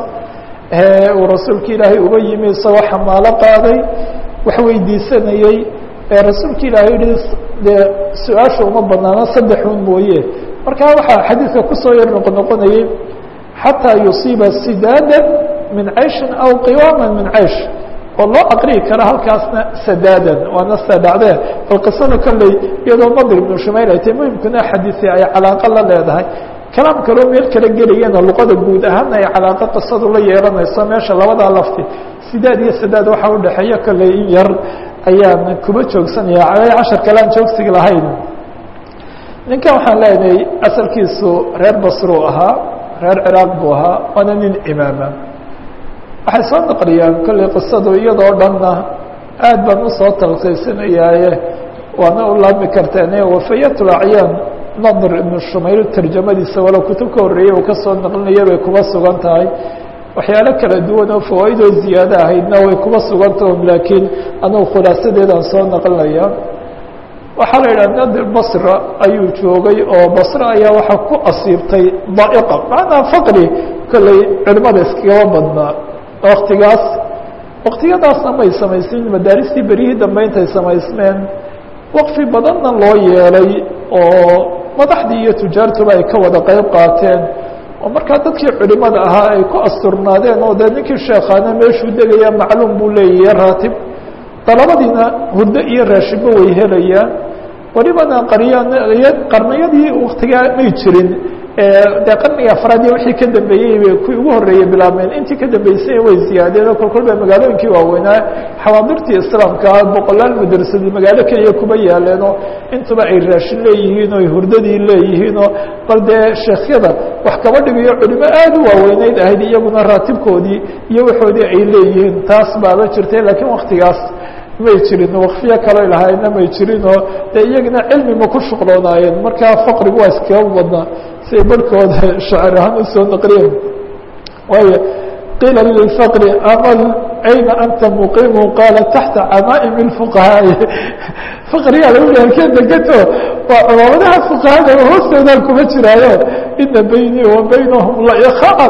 uu rasuulka ilaahay uba yimi isagoo xamaalo qaaday wax weydiisanayey rasuulka ilaahay yihi dee su-aasha uma banaano saddexun mooye markaa waxaa xadiidka kusoo yar noqnoqonayey xataa yusiiba sidaada min cayshin aw qiwaama min caysh oo loo aqriyi kara halkaasna sadaadan waana sida dhacdee bal qisada kolley iyadoo nadr ibnu shumayl ay tahy muhimkuna xadiisi ay calaaqo la leedahay kalaam kaloo meel kala gelayana luqada guud ahaana ay calaaqo qisadu la yeelanayso meesha labadaa lafti sidaad iyo sadaad waxaa udhexeeya kolley in yar ayaan kuba joogsanaya cashar kale aan joogsigi lahayn ninkan waxaan leenahay asalkiisu reer basruu ahaa reer ciraaq buu ahaa waana nin imaama waxay soo naqliyaan kolley qisadu iyadoo dhanna aad baan usoo talkiisinayaaye waana u laabmi karteene wafayatul acyaan nadr ibnu shumayl tarjamadiisa walow kutub ka horreeyey uu kasoo naqlinaya bay kuba sugan tahay waxyaalo kala duwan oo fawaaidoo ziyaado ahaydna way kuba sugantaho laakiin anugu khulaasadeedaan soo naqlinaya waxaa la yidhaha nadir basra ayuu joogay oo basre ayaa waxaa ku asiibtay daa'iqa macnaa faqri kolley culimada iskagaba badnaa waktigaas waktiyadaasna may samaysin madaaristii beryihii dambe intay samaysmeen waqfi badanna loo yeelay oo madaxdii iyo tujaartuba ay ka wada qeyb qaateen oo markaa dadkii culimada ahaa ay ku asturnaadeen oo dee ninkii sheekhaana meeshuu degaya macluum buu leeyahay raatib dalabadiina hurdo iyo raashinba way helayaan welibana qaryan qarniyadii waktigaa may jirin dee qarniga afraad iyo wixii ka dambeeyey bay kuwii ugu horreeyey bilaabmeen intii ka dambeysay way ziyaadeen oo kolkol ba magaalooyinkii waaweynaa xawaadirtii islaamka boqolaal madrasadi magaalo keliya kuba yaaleenoo intuba ay raashin leeyihiin oo hurdadii leeyihiinoo bal dee sheekhyada wax kaba dhigayo culimo aad u waaweyneyd ahayd iyaguna raatibkoodii iyo waxoodii ay leeyihiin taas baaba jirtay laakiin waktigaas may jirin wakfiyo kaloo lahaayna may jirinoo dee iyagana cilmima ku shuqloonaayeen markaa faqrigu waa iskaga badnaa siay barhkooda shacir ahaan usoo naqliyeen waayo qiila lilfaqri amal ayna anta muqimu qaala taxta camaa'imi اfuqahaa'i faqrigaa lagu hi halkee degato waa culamadaha fuqahada hoostoodaan kuma jiraayo ina baynii wa baynahum laikaan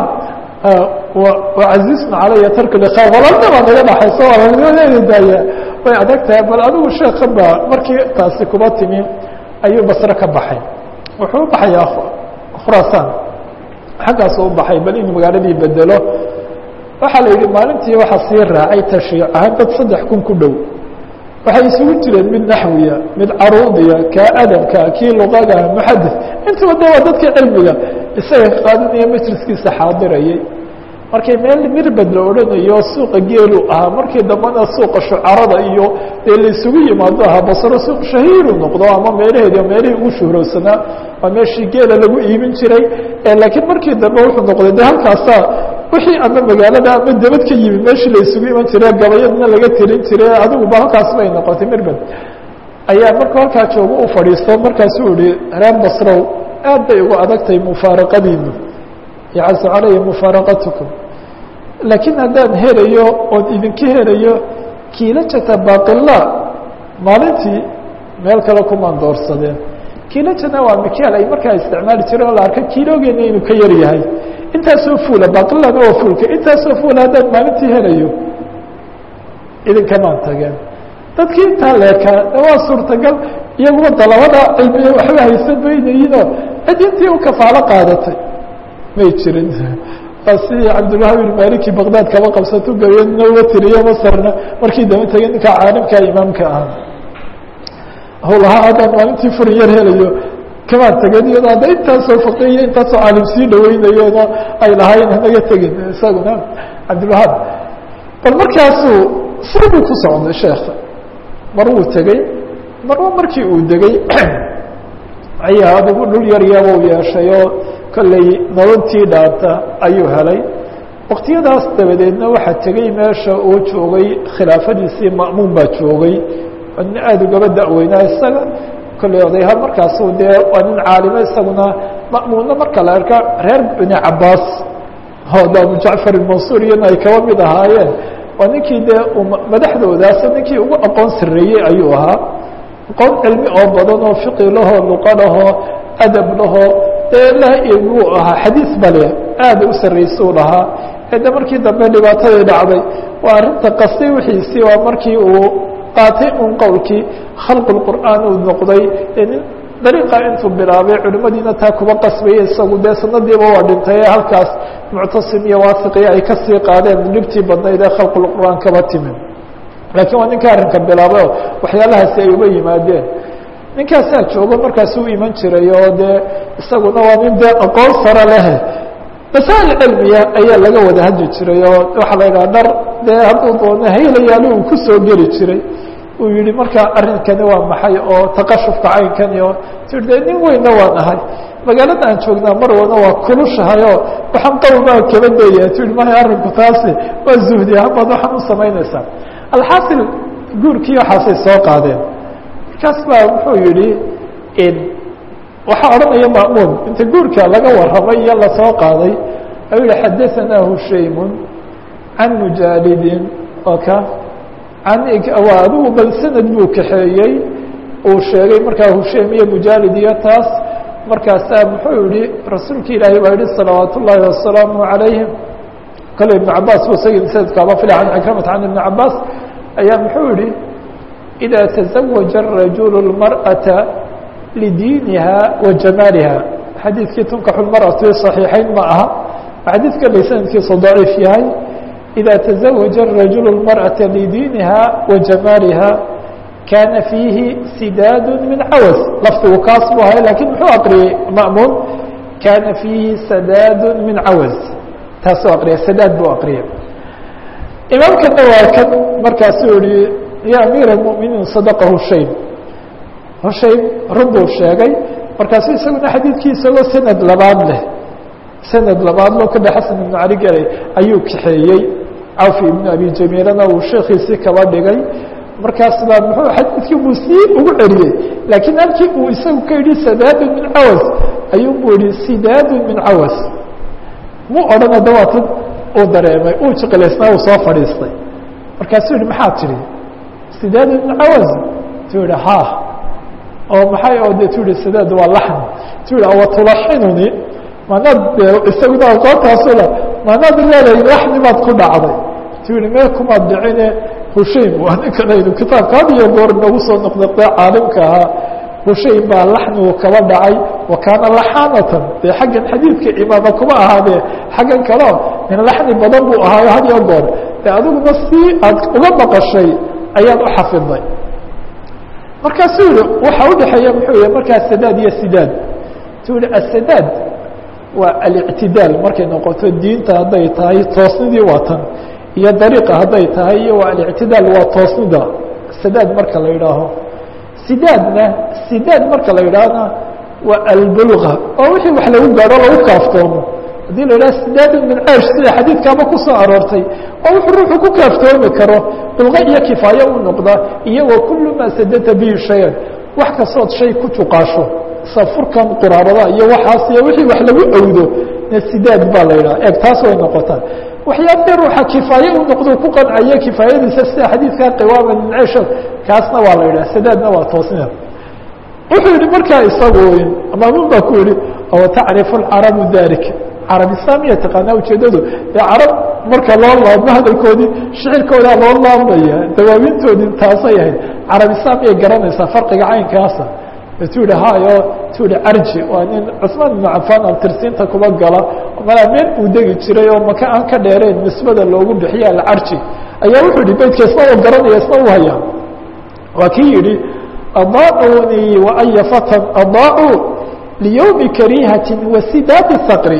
wacazizna calaya tarku liqa walaalnima naga dhaxayso walaalnimadeeda daaya way adag tahay bal adigu sheekan ba markii taasi kuba timi ayuu basre ka baxay wuxuu u baxayaa khuraasaan xaggaasu u baxay bal inuu magaaladii bedelo waxaa la yidhi maalintii waxaa sii raacay tashiic ahaan dad saddex kun ku dhow waxay isugu jireen mid naxwiya mid caruudiya kaa adabka kii luqaga muxadis intuba de waa dadkii cilmiga isaga qaadanaya majliskiisa xaadirayay markay meel mirbed la odhanayo suuqa geelu ahaa markii dambena suuqa shucarada iyo dee la isugu yimaado ahaa basro suuq shahiiru noqdo ama meelaheedi meelihii ugu shuhrowsanaa waa meeshii geela lagu iibin jiray laakiin markii dambe wuxuu noqday de halkaasaa wixii ama magaalada ama debad ka yimi meeshii la isugu iman jire gabayadna laga tirin jire adiguba halkaas bay noqotay mirbed ayaa markuu halkaa joogo u fadhiisto markaasuu ihi reer basrow aad bay ugu adagtahay mufaaraqadiinu yacazu calaya mufaaraqatukum laakiin haddaan helayo oon idinka helayo kiilajata baqila maalintii meel kale kumaan doorsadeen kiilajana waa mikeel ay markaa isticmaali jireen oo la arka kiiloogeena inuu ka yar yahay intaasoo fuula baqilana waa fuulka intaasoo fuula haddaan maalintii helayo idinkamaan tageen dadkii intaa leekaa waa suurtagal iyaguba dalabada cilmiya waxba haysan maynayinoo cid intii u kafaalo qaadatay may jirin waa sidii cabdilwahaab ibn maliki baqdaad kaba qabsato gabeedna uga tiriyo masarna markii daba tegay ninkaa caalimka imaamka ahaa howlahaa haddaan maalintii furin yar helayo kamaan tegin iyadoo hadda intaasoo faqiya intaasoo caalim sii dhaweynayona ay lahayn hanaga tegin isaguna cabdilwahaab bal markaasuu sibuu ku socday sheekha mar wuu tegey marba markii uu degey ayaa adigu dhul yar yaba u yeeshay oo kolley nolontii dhaanta ayuu helay waktiyadaas dabadeedna waxaa tegey meesha uu joogay khilaafadiisii ma'muun baa joogay nin aada ugaba da-weynaa isaga kolley odayahaan markaasu dee waa nin caalimo isaguna ma'muunna marka la arka reer bini cabaas hooda abu jacfar ilmansuur iyana ay kaba mid ahaayeen waa ninkii dee madaxdoodaas ninkii ugu aqoon sarreeyey ayuu ahaa aqoon cilmi oo badan oo fiqi lahoo luqa lahoo adab lahoo dee laa buu ahaa xadiis bale aada u sarraysuu lahaa ede markii dambe dhibaatadii dhacday waa arrinta qastay wixiisii waa markii uu qaatay un qowlkii khalqu lqur'aan uu noqday nin dariiqa intuu bilaabay culimmadiina taa kuba qasbaya isagu dee sanadiiba waa dhintay ee halkaas muctasim iyo waafiqiya ay kasii qaadeen dhibtii badnayd ee khalqulqur'aan kaba timi laakiin waa ninka arrinka bilaabay oo waxyaalahaasi ay uga yimaadeen ninkaasaa joogo markaas u iman jiray oo dee isaguna waa nin dee aqoon sare leh masaa'il cilmiya ayaa laga wada hadli jiray oo waxaa la yidhaha dhar dee hadduu doono haylayaali uu kusoo geli jiray uu yihi marka arrinkani waa maxay oo taqashufka caynkani oo tii de nin weynna waan ahay magaalada aan joognaa marwana waa kulushahay oo waxaan qawl baa kaba deeyaha tii maya arrinku taasi waa zuhdi hamaad waxaan u samaynaysaa alxaasil guurkii waxaasay soo qaadeen markaas baa wuxuu yihi waxaa odhanaya ma'muun inta guurka laga warramay iyo lasoo qaaday ayuu yihi xadaanaa hushaymun can mujaalidin oo ka an waa adigu bal sanad buu kaxeeyey uu sheegay markaa husheym iyo mujaalid iyo taas markaasaa muxuu yihi rasuulka ilaahay baa yihi salawaat ullaahi wasalaamu calayhim kale ibnu cabaas bu isagii sanadkaaba fila can cikramata can ibni cabaas ayaa muxuu yihi إida taزawaja الrajulu اlmarأaةa lidiiniha wa jamaaliha xadiidkii tunkaxu lmarأatu صaxiixayn ma aha xadiid kale sanadkiisu daciif yahay إida تزawaجa الرaجuل المرأaة لdiiniha وajamaaliha kana fiihi sidaad min cawas lafdigu kaas bu ahay lakin muxuu aqriyey ma'muun kana fiihi sadaad min cawas taasuu aqriya sadaad buu aqriyay imaamkana waa kan markaasuu yihi ya amiir الmؤminiin صadqa hushaym hushaym run buu sheegay markaasu isaguna xadiidkii isagoo sanad labaad leh sanad labaad loo ka dhe xasan ibnu cali galay ayuu kaxeeyey cawfi ibnu abi jamiilana uu sheekiisii kaba dhigay markaas baa muxuu xadiidkii buu sii ugu celiyey laakiin halkii uu isagu ka yidhi sadaadun min cawas ayuu buu yihi sidaadun min cawas muu odhana dawaatan uu dareemay uu jiqilaysnaa uu soo fadhiistay markaasuu yihi maxaa tidhi sidaadun min cawas tuu yihi ha oo maxay oo de tu yihi sadaad waa laxni tu yihi awatulaxinuni maanaad isaguna aqoontaasula maanaad leedahay laxni baad ku dhacday tu yihi mee kumaad dhicine hushaym waa ninkan aynu kitaabka had iyo goor nagu soo noqnoqday caalimka ahaa hushaym baa laxnigu kaba dhacay wa kaana laxaanatan dee xaggan xadiidka imaama kuma ahaadee xaggan kaleo min laxni badan buu ahaayo had iyo goor de adiguna si aad uga maqashay ayaad u xafiday markaasuu yihi waxa udhexeeya muxuu yihi markaa sadaad iyo sidaad tu yihi asadaad waa alictidaal markay noqoto diinta hadday tahay toosnidii waa tan iyo dariiqa hadday tahay iyo waa alictidaal waa toosnida sadaad marka la yidhaaho sidaadna sidaad marka la yidhaahna waa albulga oo wixii wax lagu gaadho lagu kaaftoomo haddii la yidhaha sidaadun min ceysh sida xadiidkaaba kusoo aroortay oo wuxuu ruuxu ku kaaftoomi karo bulqa iyo kifaayo u noqda iyo wa kulu maa sadata bihi shayan wax kastood shay ku juqaasho safurkan quraarada iyo waxaas iyo wixii wax lagu awdo na sidaad baa la yidhaha eeg taas way noqotaa waxyaabee ruuxa kifaaye u noqdo ku qancaya kifaayadiisa sida xadiidkaa qiwaama min ceysh kaasna waa la yidhaha sadaadna waa toosnida wuxuu yihi markaa isagu maamuun baa ku yihi oo tacrifu alcarabu dalik carab islaamiya taqaanaa ujeedadu dee carab marka loo laabmo hadalkoodii shicirkoodaa loo laabmaya dawaawintoodii taasay ahayd carabisaan miyay garanaysaa farqiga caynkaasa tu yihi hayo tu yihi carji waa nin cusmaan ibnu cafaan abtirsiinta kuba gala malaa meel uu degi jiray oo maka aan ka dheereen nisbada loogu bixiya alcarji ayaa wuxuu yihi beydka isna u garanaya isna u hayaa waa kii yihi adaacuunii waaya fatan adaacuu liyowmi kariihati wasidaadi saqri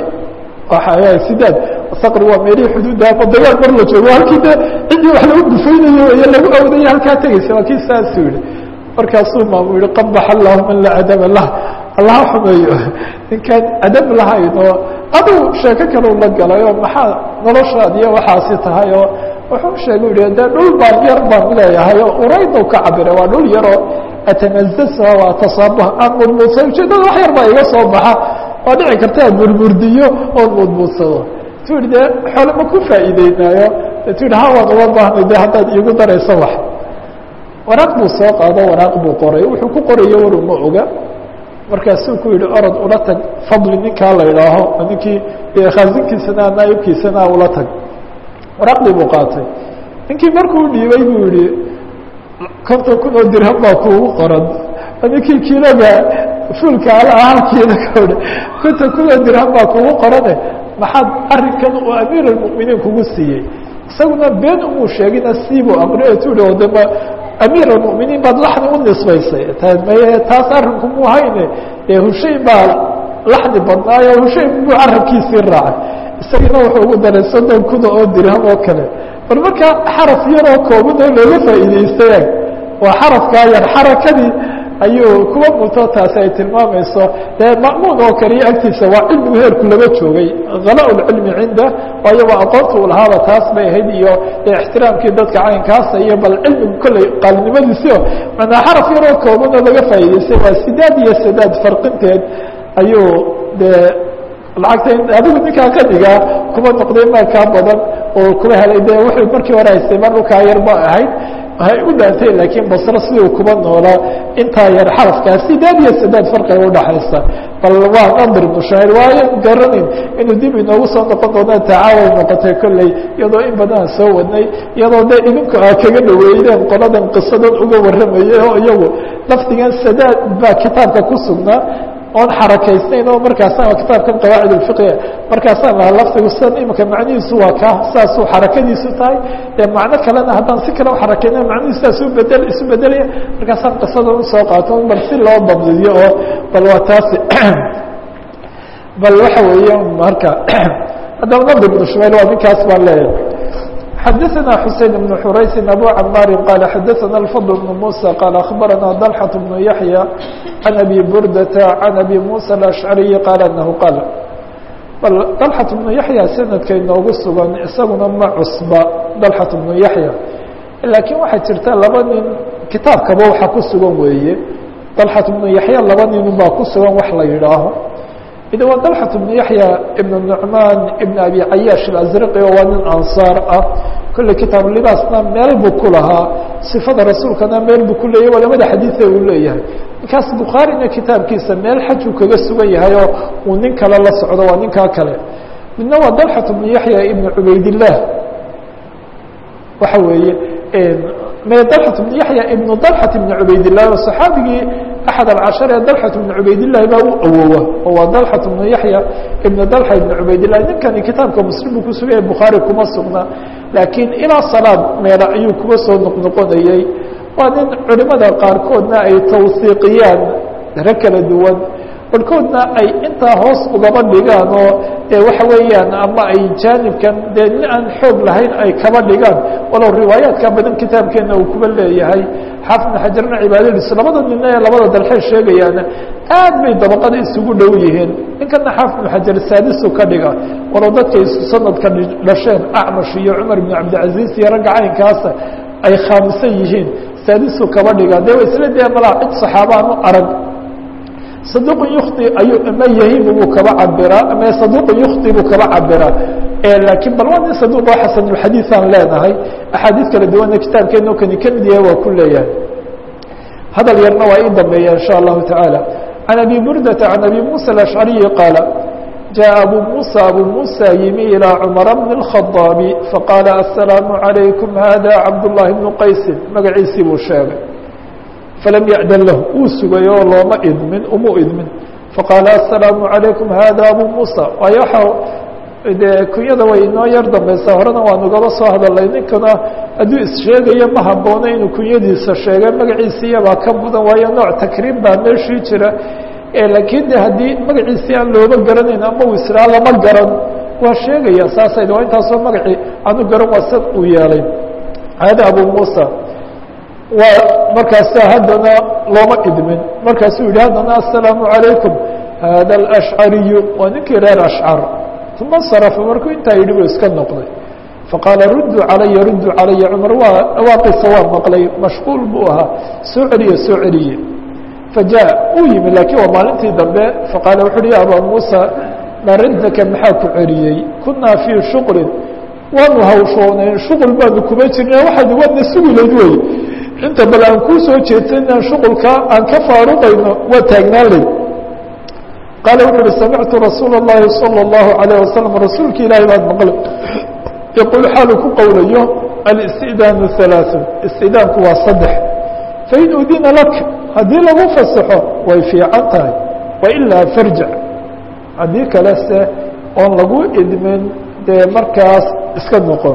sidaad saqri waa meelihii xuduudda ama dagaal mar la joogo halkii de ciddii wax lagu dhufaynayo iyo lagu awdayo halkaa tegeysa waa kii saasuu yihi markaasuu maamu yihi qabax allahu man laa adaba lah allaha xumeeyo ninkaan adab lahayn oo aduu sheeko kalau la galay oo maxaa noloshaad iyo waxaasi tahay oo wuxuu sheegay yihi de dhul baan yar baan leeyahay oo uraydu ka cabira waa dhul yaroo atanazasa waa tasaabuh aan mudmuudsa ujeedada wax yar baa iga soo baxa waa dhici karta aan murmurdiyo oon mudmuudsado tu yihi de xoole ma ku faa'iideynaayo tu yihi ha waan uga baahnay de haddaad iigu darayso wax waraaq buu soo qaado waraaq buu qoray wuxuu ku qorayo war uma oga markaasuu ku yihi orod ula tag fadli ninkaa la idhaaho ninkii khaasinkiisana naayibkiisana ula tag waraaqdii buu qaatay ninkii markuu dhiibay buu yihi konton kun oo dirham baa kuugu qoran ninkii kiiloga fuulka ala halkiina kaodha konton kun oo dirham baa kuugu qorane maxaad arrinkan uu amiir almu'miniin kugu siiyey isaguna been umuu sheegina siibuu aqriyo tu yihi odama amiir almu'miniin baad laxni u nisbaysay maye taas arrinku muu hayne dee hushayn baa laxni badnaayo hushayn buu carabkiisii raacay isagina wuxuu ugu daray soddon kuna oo dirham oo kale bal markaa xaraf yaroo kooban oo looga faa'iidaystay waa xarafkaa yar xarakadii ayuu kuwa muto taasi ay tilmaamayso dee ma'muun oo kaliya agtiisa waa cilmigu heerku laba joogay khalaa lcilmi cinda waayo waa aqoonta uu lahaaba taas bay ahayd iyo ixtiraamkii dadka caynkaasa iyo bal cilmigu kolley qaalinimadiisio manaa xaraf yaroo kooban oo laga faa'idaystay waa sidaad iyo sadaad farqinteed ayuu dee lacagta adigu ninkaa qanigaa kuma noqday maalkaa badan oo kuba helay de wuxuu markii hore haystay mar dhulkaa yar ba ahayd hay u dhaantay laakiin basro siduu kuba noolaa intaa yar xarafkaa sidaad iyo sadaad farqiga udhaxaysa bal waa nadir ibnu shaacir waayo garanayn inuu dib inoogu soo noqon doona tacaaway noqotay kolley iyadoo in badanaan soo wadnay iyadoo de idinku aa kaga dhaweydeen qoladan qisadan uga warramayay oo iyagu lafdigan sadaad baa kitaabka ku sugnaa oon xarakaysnayn oo markaasaan kitaabkan qawaacid اfiqia markaasaan lahaa lafdigu sidan imika macnihiisu waa ka saasuu xarakadiisu tahay dee macno kalena haddaan si kale uxarakeyna macnihiisu saas ubedel isu bedelaya markaasaan qisadan usoo qaato bal si loo dabdiyo oo bal waa taasi bal waxa weeye marka haddaba nabd ibnu shumayl waa ninkaas baan leeyahay xadaثna xusein بن xuraysi abu camaari qaal xadaثna الfضل بن muسى qaal aخbarana dلxة بن yaحyى can abi burdata can abi muسى الأشcariyi qaal anahu qaal bal dلxaة بnu yaحya sanadka inoogu sugan isaguna ma cusba dلxaة بnu yaحya laakiin waxay jirta laba nin kitaabkaba waxa ku sugan weeye dلxaة بnu yaحya laba nin baa ku sugan wax la yidhaaho id waa dلxaة بن yaحyى iبn نucmaan iبn abi cayaaش الأزrqi oo waa nin ansaar ah kolley kitaab libaasna meel buu ku lahaa صifada rasuulkana meel buu ku leeyahy waa labada xadiiثe uu leeyahay ninkaas bukhaarina kitaabkiisa meel xajuu kaga sugan yahay oo uu nin kale la socdo waa ninkaa kale midna waa dلxaة بن yaحyى iبn cubaydالlah waxa weeye dلxaة بن yaحyى iبn dلxaة بn cubaydالlah oo صxaabigii أحد الcشhر ee dلxة بن cubaydاللahi baa u awoowa oo waa dلxة بن yaحyى iبn dلxة iبn cubaydالlah ninkani kitaabka mslim buu kusugaya bukhaarي kuma sugna laakiin ilaa salaad meela ayuu kuga soo noqnoqonayey waa nin culimada qaarkoodna ay tawsiiqiyaan daro kala duwan barhkoodna ay intaa hoos ugaba dhigaan oo e waxa weeyaan ama ay jaanibkan dee nin aan xoog lahayn ay kaba dhigaan walow riwaayaadka badan kitaabkeena uu kuba leeyahay xaafid bn xajarna cibaadadiisu labada nina ee labada dalxey sheegayaana aad bay dabaqada isugu dhow yihiin ninkana xaafid bn xajar saadisu ka dhiga walow dadkay sanadka dhasheen acmash iyo cumar bn cabdilcaziiz iyo ragga caynkaasa ay khaamisan yihiin saadisu kaba dhiga dee isla dee malaa cid saxaabaan u arag صدوq يkطi ayuu ama yahim buu kaba cabiraa ama صaduq يkطi buu kaba cabiraa lakiin bal waa nin saduq oo xasanulxadiiث aan leenahay axaadiis kala duwana kitaabkeeno kani kamid yahay waa ku leeyahay hadal yarna waa ii dambeeya in shاء الlahu taعaalى عan abi burdata عan abi muسى الأشcariyi qaala جاء أبو موسى أبو موسى يمي إلى عمر بن الخطاب فقال السلام عليكم هذا عبد الله بن قيس مقعيسي بوشاغي فلم يأذن له وسغي لوما إذمن أمو إذمن فقال السلام عليكم هذا أبو موسى ويحو de kunyada way inoo yar dambaysaa horena waanu gaba soo hadalay ninkana hadduu issheegayo ma haboono inuu kunyadiisa sheega magaciisiiyabaa ka mudan waayo nooc takriim baa meeshii jira laakiin de haddii magaciisii aan looba garanayn ama uu israa lama garan waa sheegaya saasayda waa intaasoo magacii aanu garan waa sad uu yeelay hada abu muusa waa markaasa haddana looma idmin markaasuu yihi haddana assalaamu calaykum hada alashcariyu waa ninkii reer ashcar uma sarafa markuu intaa yidhi buu iska noqday faqaala rudduu calaya rudduu calaya cumar waa dhawaaqisa waa maqlay mashquul buu ahaa soo celiye soo celiye fajaء uu yimi laakiin waa maalintii dambe faqaala wuxu uhi ya abaa muusa maa raddaka maxaa ku celiyey kunaa fii shuqlin waanu hawshoonayn shuqul baanu kuma jirna waxaad waadna sugilayd wey inta bal aan kuu soo jeedsan inaan shuqulka aan ka faaruqayno waa taagnaan layd qaala wuxu uhi samictu rasuula الlahi salى الlahu عalيه wasalam rasuulka ilaahi baan maqlay yaquul xaalu ku qowlayo alistidaanu ثalaaثun istidaanku waa saddex fain udina lak haddii lagu fasaxo way fiican tahay wailaa farjac haddii kale se oon lagu idmin dee markaas iska noqon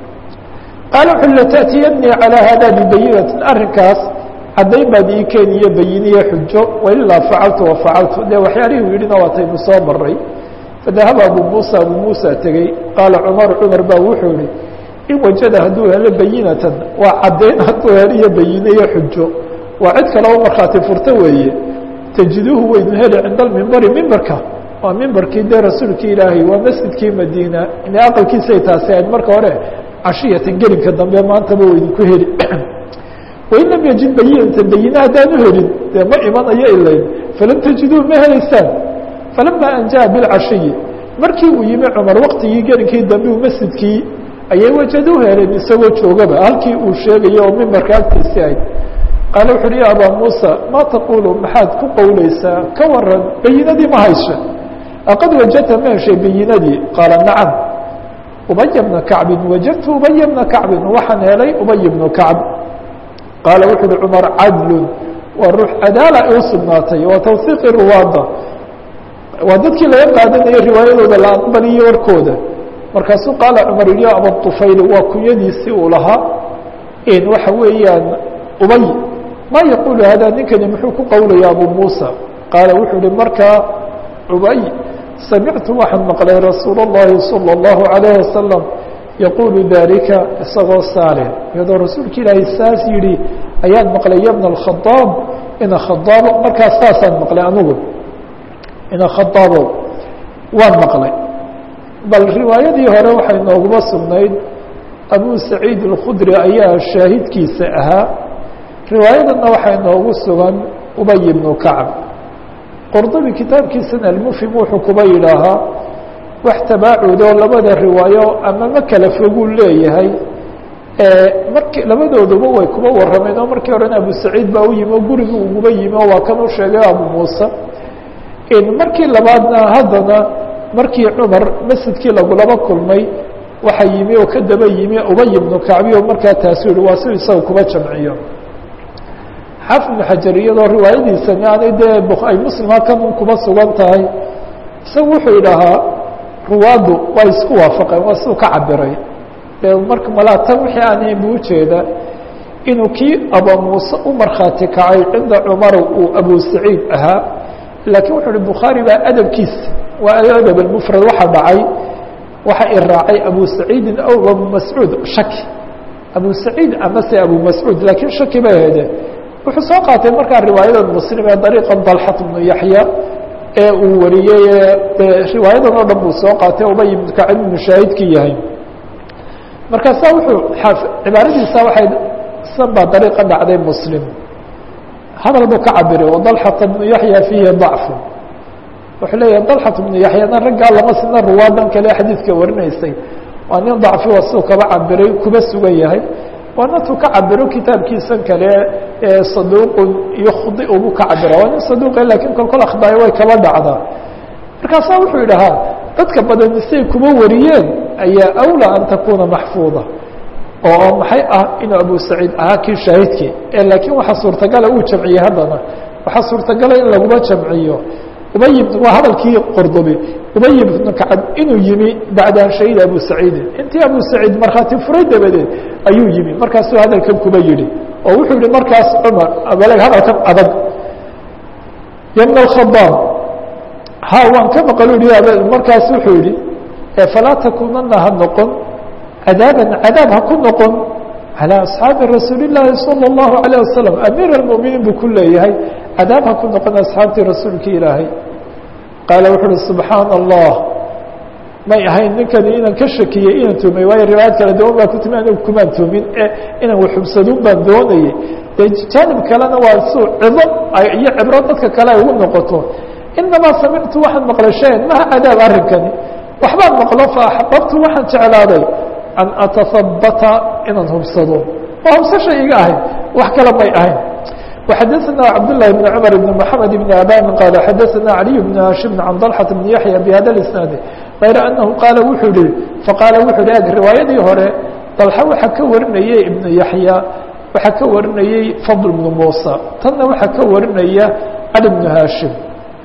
qaala wuxu lata'tiyannii calىa hada bibayinatin arrinkaas caddayn baad ii keeniyo bayiniye xujo wailaa facaltu wafacaltu dee waxyaalihii u yidhina waataynu soo maray fadahaba abu muusa abu muusa tegey qaala cumaru cumar baa wuxuu yihi in wajada hadduu helo bayinatan waa caddayn hadduu heliyo bayiniyo xujo waa cid kale oo markhaati furto weeye tajiduuhu waynu heli cinda almimbari mimbarka waa mimbarkii dee rasuulkii ilaahay waa masjidkii madiina ina aqalkiisay taasi ahayd marka hore cashiyatan gelinka dambe maantaba waydinku heli wain lam yajid bayinatan bayine haddaanu helin dee ma imanayo ilayn falam tajiduu ma helaysaan falama an jaءa bilcashiyi markii uu yimi cumar waktigii gelinkii dambe u masjidkii ayay wajadu heleen isagoo joogaba halkii uu sheegayo oo mimbarka agtiisii ahayd qaala wuxu uhi ya abaa muusa maa taqulu maxaad ku qowleysaa ka waran bayinadii ma haysha aqad wajadta ma heshay bayinadii qaala nacam ubaya bna kacbin wajadtu ubaya bna kacbin waxaan helay ubay bnu kacb qaala wuxu uhi cumar cadlun waa ruux cadaala u sugnaatay waa tawsiiqi ruwaada waa dadkii laga qaadanaya riwaayadooda la aqbaliyo warkooda markaasuu qaala cumar yihi ya aba طufayli waa kunyadiisii uu lahaa in waxa weeyaan ubay ma yaqulu hada ninkani muxuu ku qowlaya abu muusa qaala wuxuu uhi markaa ubay samictu waxaan maqlay rasuul الlahi salى الlahu عalayه wasalam yaqulu dalika isagoo saale iyadoo rasuulka ilaahay saas yihi ayaan maqlay ya bna اkhadaab ina khadaabo markaas saasaan maqlay anigu ina khadaabo waan maqlay bal riwaayadii hore waxay nooguma sugnayd abu saciid اlkhudri ayaa shaahidkiisa ahaa riwaayadana waxay noogu sugan ubay bnu kacb qordobi kitaabkiisana almufhim wuxuu kuba yidhaahaa wax tabaacudoo labada riwaayo ama ma kala foguu leeyahay marki labadooduba way kuba warrameen oo markii horena abu saciid baa u yimi oo gurigii uguba yimi oo waa kan u sheegay abu muuse markii labaadna haddana markii cumar masjidkii lagulaba kulmay waxaa yimi oo ka daba yimi ubay bnu kacbi oo markaa taasu yihi waa si isaga kuba jamciyo xaafid bnu xajar iyadoo riwaayadiisani aanay dee ay muslima kan kuba sugan tahay isaga wuxuu idhahaa ruwaaddu waa isku waafaqeen waa siduu ka cabiray dee marka malaa tan wixii aanay bu ujeeda inuu kii aba muuse u markhaati kacay cinda cumar uu abu saciid ahaa laakiin wuxu uhi bukhaari baa adabkiisa waa adab almufrad waxa dhacay waxa i raacay abu saciidin aw abu mascuud shaki abu saciid amase abu mascuud laakiin shaki bay ahayde wuxuu soo qaatay markaa riwaayadan muslim ee dariiqa dalxat bnu yaxya ee uu wariyey riwaayadan oo dhan buu soo qaatay ubay ibnu kacib ibnu shaahidkii yahay markaasa wuxuu cibaaradiisa waxay san baa dariiqa dhacday muslim hadal buu ka cabiray wadalxata bnu yaxya fiihi dacfu wuxuu leeyahay dalxat bnu yaxyana raggaa lama sina ruwaadan kale xadiidka warinaysay waa nin dacfi waa siduu kaba cabiray kuba sugan yahay waana tuu ka cabiro kitaabkiisan kale saduuqun yukhdi buu ka cabira waa nin saduuqe lakiin kol kol akhdaaya way kaba dhacdaa markaasaa wuxuu yidhahaa dadka badan say kuma wariyeen ayaa awlى an takuna maxfuuظa oo maxay ah inuu abu saciid ahaa kii shaahidkii ee laakiin waxaa suurtagala uu jamciyey haddana waxaa suurtagala in laguma jamciyo ubay waa hadalkii qordobi ubay ibnu kacab inuu yimi bacda an shahida abu saciidin intii abu saciid markhaati furay dabadeed ayuu yimi markaasuu hadalkan kuba yihi oo wuxuu yihi markaas cumar abeleg hadalkan adag ybna اkhadaab ha waan ka maqlu yihi markaas wuxuu yihi falaa takunana ha noqon cadaaban cadaab ha ku noqon calى asxaabi rasuuli الlahi salى الlahu عalيه wasalam amiir اlmuminiin buu ku leeyahay cadaab ha ku noqon asxaabtii rasuulka ilaahay qaala wuxu uhi subxaana allah may ahayn ninkani inaan ka shakiyey inaan tuumay waayo riwaayad kale dawan baa ku timi anigu kumaan tuumin e inaan waxubsaduun baan doonayey dee jaanib kalena waa suu cido iyo cibro dadka kale ay ugu noqoto inamaa samictu waxaan maqlay shayan maha cadaab arrinkani waxbaan maqlo fa axbabtu waxaan jeclaaday an atahabata inaan hubsado waa hubsasha iga ahayd wax kale may ahayn وxadثna cبdاللh بن cمر بن محمد بن abاn qال xadثna علي بن hاشhم عن طلحة بن يحيى بhda الاسناaد غayr أنه qاaل wuxuu yihi faqاaل wuxuu hi eg riwaayadii hore طلحة waxaa ka warinayey iبن yaحyى waxaa ka warinayey فضل بن موسى tanna waxaa ka warinaya cali بن hاشhم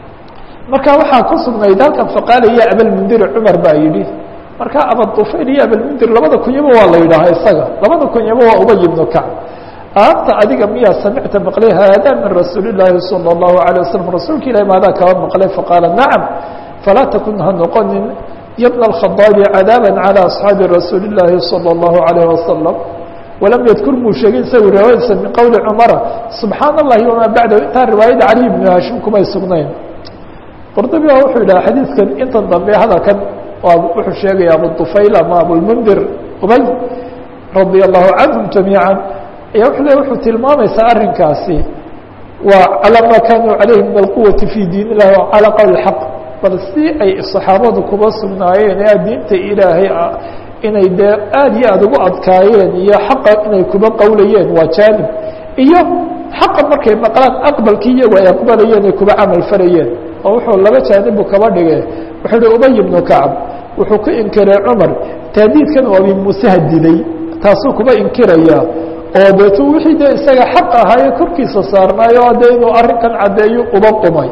marka waxaa ku sugnayd halkan faqاalaya abاlmndir cmar baa yihi marka abاطufayl iyo abاlmndir labada kunyaba waa la yidhaaha isaga labada kunyaba waa ubay بن kacb anta adiga miyaa samicta maqlay haada min rasuuli الlaahi salى الlahu عalيه waslm rasuulka ilahi maadaa kaba maqlay faqaala nacam falaa takun ha noqonin yabna الkhadaabi cadaaba calى asxaabi rasuuli الlaahi salى الlahu عalيه wasalam walam yadkur muu sheegin isagu riwaayadiisa min qowli cumara subxaana اllahi wamaa bacdahu intaa riwaayada cali bnu hashim kumay sugnayn qordobi baa wuxuu yidhaha xadiidkan intan dambe hadalkan wuxuu sheegaya abu طufayl ama abulmundir ubay radia allahu canhum jamiiعa ayaa wuxuu le wuxuu tilmaamaysaa arrinkaasi waa calىa ma kanuu calayhi min alquwati fi diin illahi wa calى qowl اxaq bal si ay saxaabadu kuba sugnaayeen ee diinta ilaahay ah inay dee aad iyo aada ugu adkaayeen iyo xaqa inay kuba qowlayeen waa jaanib iyo xaqa markay maqlaan aqbalkii iyagu ay aqbalayeen ay kuba camal falayeen oo wuxuu laba jaanibu kaba dhige wuxuu hi ubay bnu kacb wuxuu ku inkiray cumar taadiidkan oo abi muuse hadiday taasuu kuba inkiraya oo deetu wixii dee isaga xaq ahaaye korkiisa saarnaayo o dee inuu arrinkan caddeeyo uba qumay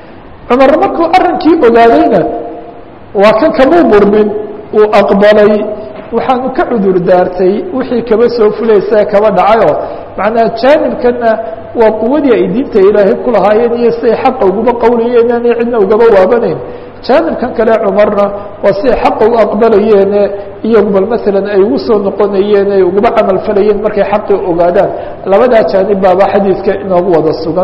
cumar markuu arrinkii ogaadayna waa kan kamuu murmin uu aqbalay waxaanu ka cudur daartay wixii kaba soo fulaysa kaba dhacayoo macnaa jaanibkana waa quwadii ay diinta ilaahay ku lahaayeen iyo siay xaqa uguma qowlayeen aanay cidna ugaba waabanayn jaanibkan kale cumarna waa siay xaqa u aqbalayeene iyagu bal maalan ay ugu soo noqonayeen ay uguba camal falayeen markay xaqii ogaadaan labadaa jaanib baaba xadiidka inoogu wada sugan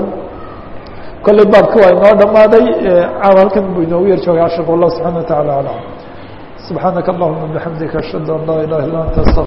kolley baabki waa inoo dhammaaday caawa halkan buu inoogu yar joogay cashirka wallah subxana wa tacala aclam subxaanaka allahuma bixamdika ashhadu an laa ilaha illa anta